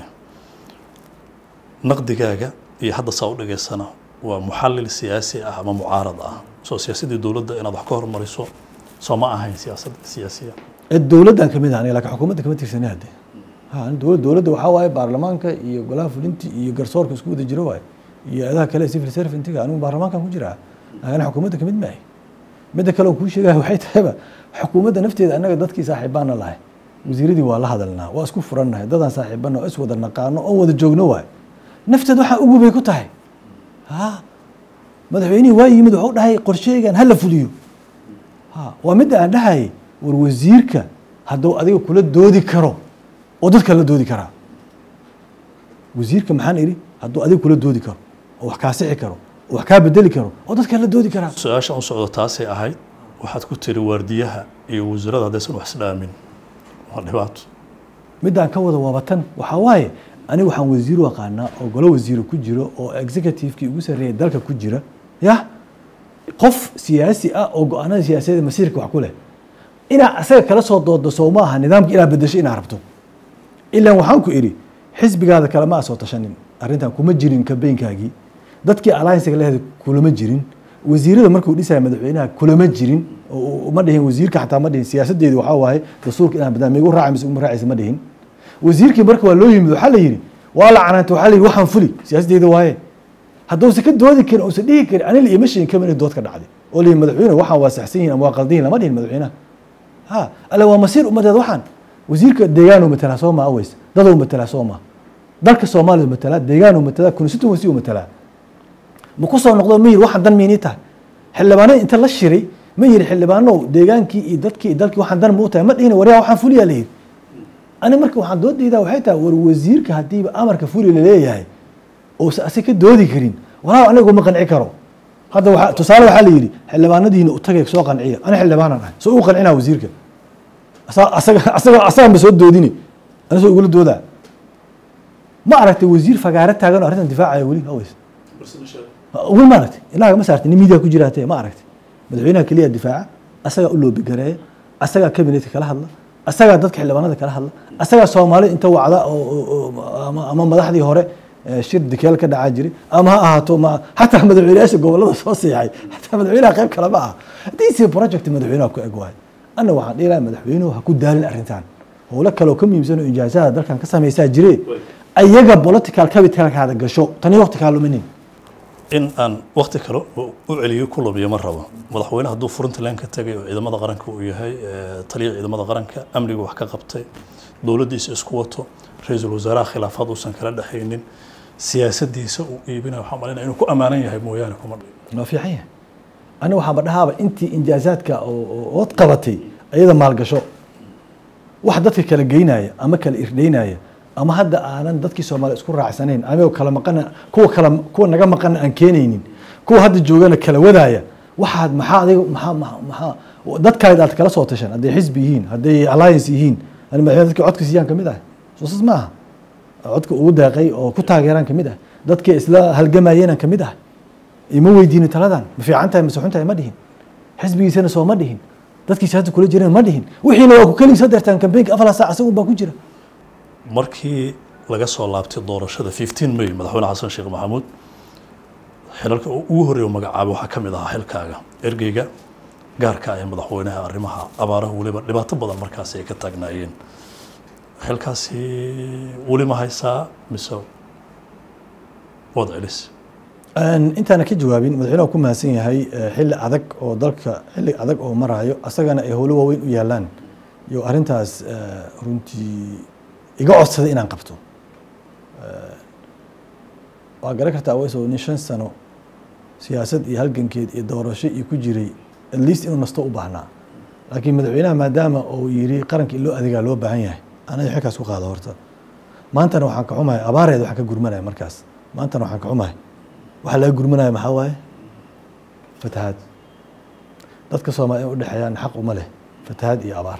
naqdigaaga iyo hadda saa u dhageysana waa muxallil siyaasi ah ama mucaarad ah soo siyaasadii dowladda inaad wax ka hormariso soo ma ahayn siyaasad siyaasiya ee dowladdan kamid ah aniga laakiin xukuumadda kama tirsani hadde ha dowlad dowladda waxaa waaye baarlamaanka iyo golaha fulinti iyo garsoorka isku wada jiro waaye iyo adaha kale civil servantiga anigu baarlamaankan ku jiraa laakiin xukuumadda kamid maahay midda kale oo kuu sheegaya waxay tahayba xukuumadda nafteeda annaga dadkii saaxiibaana lahay wasiiradii waa la hadalnaa waa isku furannahay dadaan saaxiibana oo is wada naqaano oon wada joogno waaye nafteed waxaa ugu bay ku tahay ha madaxweynihii waa yimid waxuu dhahay qorsheygan hala fuliyo ha waa midda aan dhahayay war wasiirka hadduu adiga kula doodi karo oo dadka la doodi karaa wasiirka maxaan idhi hadduu adiga kula doodi karo oo wax kaa sixi karo oo wax kaa bedeli karo oo dadka la doodi karaa su-aasha u socdo taasay ahayd waxaad ku tiri waardiyaha iyo wasiirada haddaysan wax isdhaamin waa dhibaato midaan ka wada waabatan waxaa waaye aniga waxaan wasiiru aqaanaa oo golo wasiiro ku jiro oo executivekii ugu sarreeyay dalka ku jira yah qof siyaasi ah oo go-aanada siyaasadeed masiirka wax ku leh inaa asaga kala soo doodo soo ma aha nidaamka inaad bedesho inaad rabto ilaan waxaan ku idhi xisbigaada kale ma soo tashanin arrintan kuma jirin kambeynkaagii dadkii alliancega leheeda kulama jirin wasiirada markuu dhisaya madaxweynaha kulama jirin oo ma dhihin wasiirka xataa ma dhihin siyaasadeedu waxaa waaye dastuurka inaan badaan migu raaci mise uma raacaysa ma dhihin wasiirkii marka waa loo yimid waxaa la yidhi waa la canaantay waxaa la yidhi waxaan fuli siyaasaddeeda waaye hadduusan ka doodi karin uusan dhihi karin anila ima sheegin kama inay dood ka dhacday oo la yidhi madaxweyne waxaan waa saxsan yihin ama waa qaldan yihin lama dhihin madaxweynaha ha alle waa masiir ummadeed waxaan wasiirka deegaanuu matalaa soo maa aweys daduu matalaa soo maa dalka soomaaliya matalaa deegaanuu matalaa constituency uu matalaa ma ku soo noqdo ma yiri waxaan dan miinii tahay xildhibaanada inta la shiray ma yiri xildhibaanow deegaankii iyo dadkii iyo dalkii waxaan dan ma u tahay ma dhihin waryaa waxaan fuliyaa la yiri ani marka waxaan doodaydaa waxay tahay war wasiirka haddiiba amarka fuli laleeyahay uusan asi ka doodi karin walaa anigu ma qanci karo hadda waa tusaale waxaa la yidhi xildhibaanadiina u tagay soo qanciya ani xildhibaanan ahay soo u qancinaa wasiirka asaga asaga asaga ma soo doodini ani soo igula doodaa ma aragtay wasiir fagaare taagan oo arrintan difaacaya weli haweys weli ma aragtay ilaaga ma saartay nin miidiya ku jiraatee ma aragtay madaxweynaha keliya difaaca asagaa u loobi gareeya asagaa kabinetka kala hadla asagaa dadka xildhibaanada kala hadla asagaa soomaalida inta wacda ama madaxdii hore shir dikeel ka dhacaa jiray ama ha ahaato ma xataa madaxweynayaasha gobolada soo siixay xataa madaxweynaha qayb kale ma aha haddiise project madaxweynaha ku eg waayo anna waxaan dhihi lahaa madaxweynuhu ha ku daalin arrintan howlo kaleoo ka muhiimsan oo injaasaada dalkan ka samaysaa jire ayaga political capitalkaada gasho tani waqti kaa luminin in aan wakti kale u celiyo ku lumiyo ma rabo madaxweyne hadduu puntland ka tegay oo ciidamada qaranka uu yahay taliya ciidamada qaranka amniga wax ka qabtay dowladdiisa isku wato ra-iisul wasaaraha khilaafaad uusan kala dhexaynin siyaasadiisa uu iibinaya waxaan malinaya inuu ku ammaanan yahay mooyaane kuma dhihin waa fiican yahay aniga waxaaba dhahaaba intii injaazaadka oo- oo- ood qabatay ayada maalgasho wax dadka kala geynaya ama kala irdheynaya ama hadda aanan dadkii soomaaliya isku raacsanayn anigoo kala maqana kuwa kala kuwa naga maqana aan keenaynin kuwa hadda joogana kala wadaaya waxaad maxaa adiga maxaa maxaa maxaa dadkaad aad kala soo tashan hadday xisbi yihiin hadday alliance yihiin ani madaxweyne dadka codka siiyaan kamid ah soosas ma aha codka ugu deeqay oo ku taageeraan kamid ah dadkii isla halgamayeenaan kamid ah ima weydiinin taladan ma fiican tahay mase xun tahay ma dhihin xisbigiisana soo ma dhihin dadkiisa hadda kula jireen ma dhihin wixiina waa ku keligiisa deertaan kambeynka afar saac isagun baa ku jira markii laga soo laabtay doorashada 15 may madaxweyne xasan sheekh maxamuud xilalka uu ugu horreeya uu magacaabay waxaa ka mid ahaa xilkaaga ergeyga gaarka ah ee madaxweynaha arrimaha abaaraha weliba dhibaato badan markaasi ay ka taagnaayeen xilkaasi weli ma haysaa mise waad celis intaana ka jawaabin madaxweynaha ku mahadsan yahay eh, xilli adag oo dalka xilli adag oo maraayo asagana ay howlo waaweyn u yaalaan iyo arrintaas eh, runtii iga codsaday inaan qabto Eh, waa garan kartaa wayso nin shan sano siyaasad iyo halgankeed iyo doorasho iyo ku jiray at least inuu nasto u baahnaa laakiin madaxweynaha maadaama uu yiri qaranka in loo adeegaa loo baahan yahay anaga xilkaas ku qaado horta maantana waxaan ka xumahay abaareed waxaan ka gurmanaya markaas maantana waxaan ka xumahay waxaa laga gurmanaya maxaa waaye fatahaad dadka soomaaliya in u dhexeeyaan xaq uma leh fatahaad iyo abaar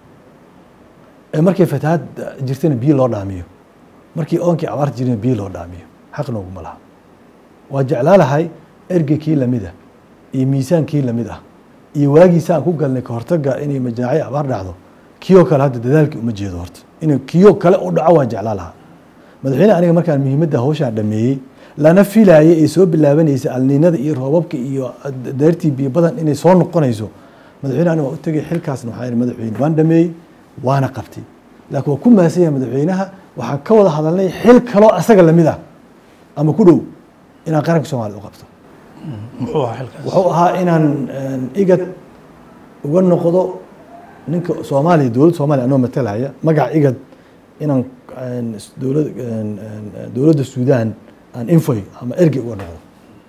ee markay fatahaad jirtana biyo loo dhaamiyo markii oonkii abaar jirina biyo loo dhaamiyo xaq nooguma laha waa jeclaalahay ergeykii lamid ah iyo miisaankii lamid ah iyo waagiisa aan ku galnay ka hortaga inay majaaci abaar dhacdo kiyoo kale hadda dadaalkii uma jeedo horta inuu kiyoo kale u dhaco waan jeclaa lahaa madaxweyne aniga markaan muhiimadda hawshaan dhameeyey lana filaayay ay soo bilaabanaysa alniinada iyo roobabka iyo deertii biyo badan inay soo noqonayso madaxweyne aniga waa u tegay xilkaasna waxaa yidhi madaxweyne waan dhameeyey waana qabtay laakiin waa ku mahadsan yahay madaxweynaha waxaan ka wada hadalnay xil kaloo asaga lamid ah ama ku dhow inaan qaranka soomaaliyad u qabto muxuu ahaa xilkaas wuxuu ahaa inaan igad uga noqdo ninka soomaaliya dowladda soomaaliya anoo matalaya magaca igad inaan dowlad dowladda suudaan aan infoy ama ergey uga noqdo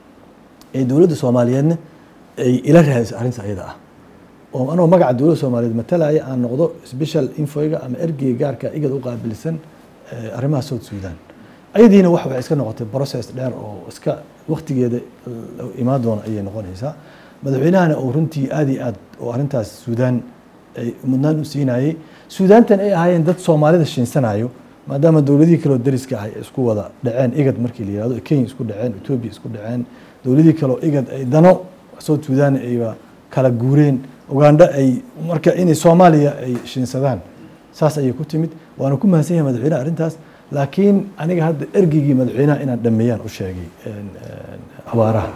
ee dowladda soomaaliyeedna ay ila raadiso arrinta ayada ah oo anoo magaca dowladda soomaaliyeed matalaya aan noqdo special infoyga ama ergeyga gaarka igad u qaabilsan eh, arrimaha south sudan ayadiina wax waxay iska noqotay process dheer oo iska waktigeeda eh, imaan doona ayay noqonaysaa madaxweynahana oo runtii aad iyo aad oo arrintaas suudaan ay mudnaan u siinayay suudaantan ay ahaayeen dad soomaalida shiinsanayo maadaama dowladihii kaleo dariska ahay ay isku wada dhaceen igad markii la yihahdo kenya isku dhaceen etoobiya isku dhaceen dowladihii kaleo igad ay dano south sudan ayba kala guureen ugandha ay marka inay soomaaliya ay shiinsadaan saas ayay ku timid waana ku mahadsan yahay madaxweynaha arrintaas laakiin aniga hadda ergeygii madaxweynaha inaan dhameeyaan u sheegay een, een, abaaraha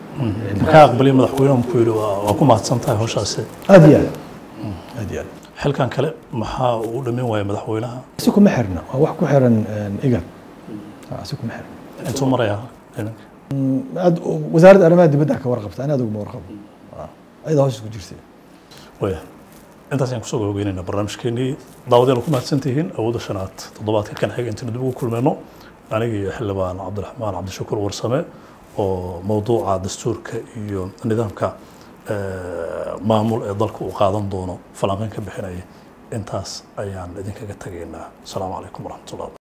ka aqbaliya madaxweynuhu ku yidhi waa waa ku mahadsan tahay hawshaasi aad iyo aad aad iyo aad xilkan kale maxaa uu dhamin waaya madaxweynaha si kuma xirna waa wax ku xiran een, igad Ah, si kuma xirna intuu maraya iminka aad wasaaradda arrimaha dibadda ka warqabta ani aduguma warqabo Ah, ayada hawshaas ku jirtay waya intaas ayaan kusoo gabagabeynayna barnaamijkeenii daawadayaal ku mahadsan tihiin awoodda shanaad toddobaadka kan xiga intaanu dib ugu kulmayno aniga iyo xildhibaan cabdiraxmaan cabdishakuur warsame oo mowduuca dastuurka iyo nidaamka eh, maamul ee dalka uu qaadan doono falanqeyn ka bixinaya intaas ayaan idinkaga tegaynaa asalaamu calaykum waraxmatullah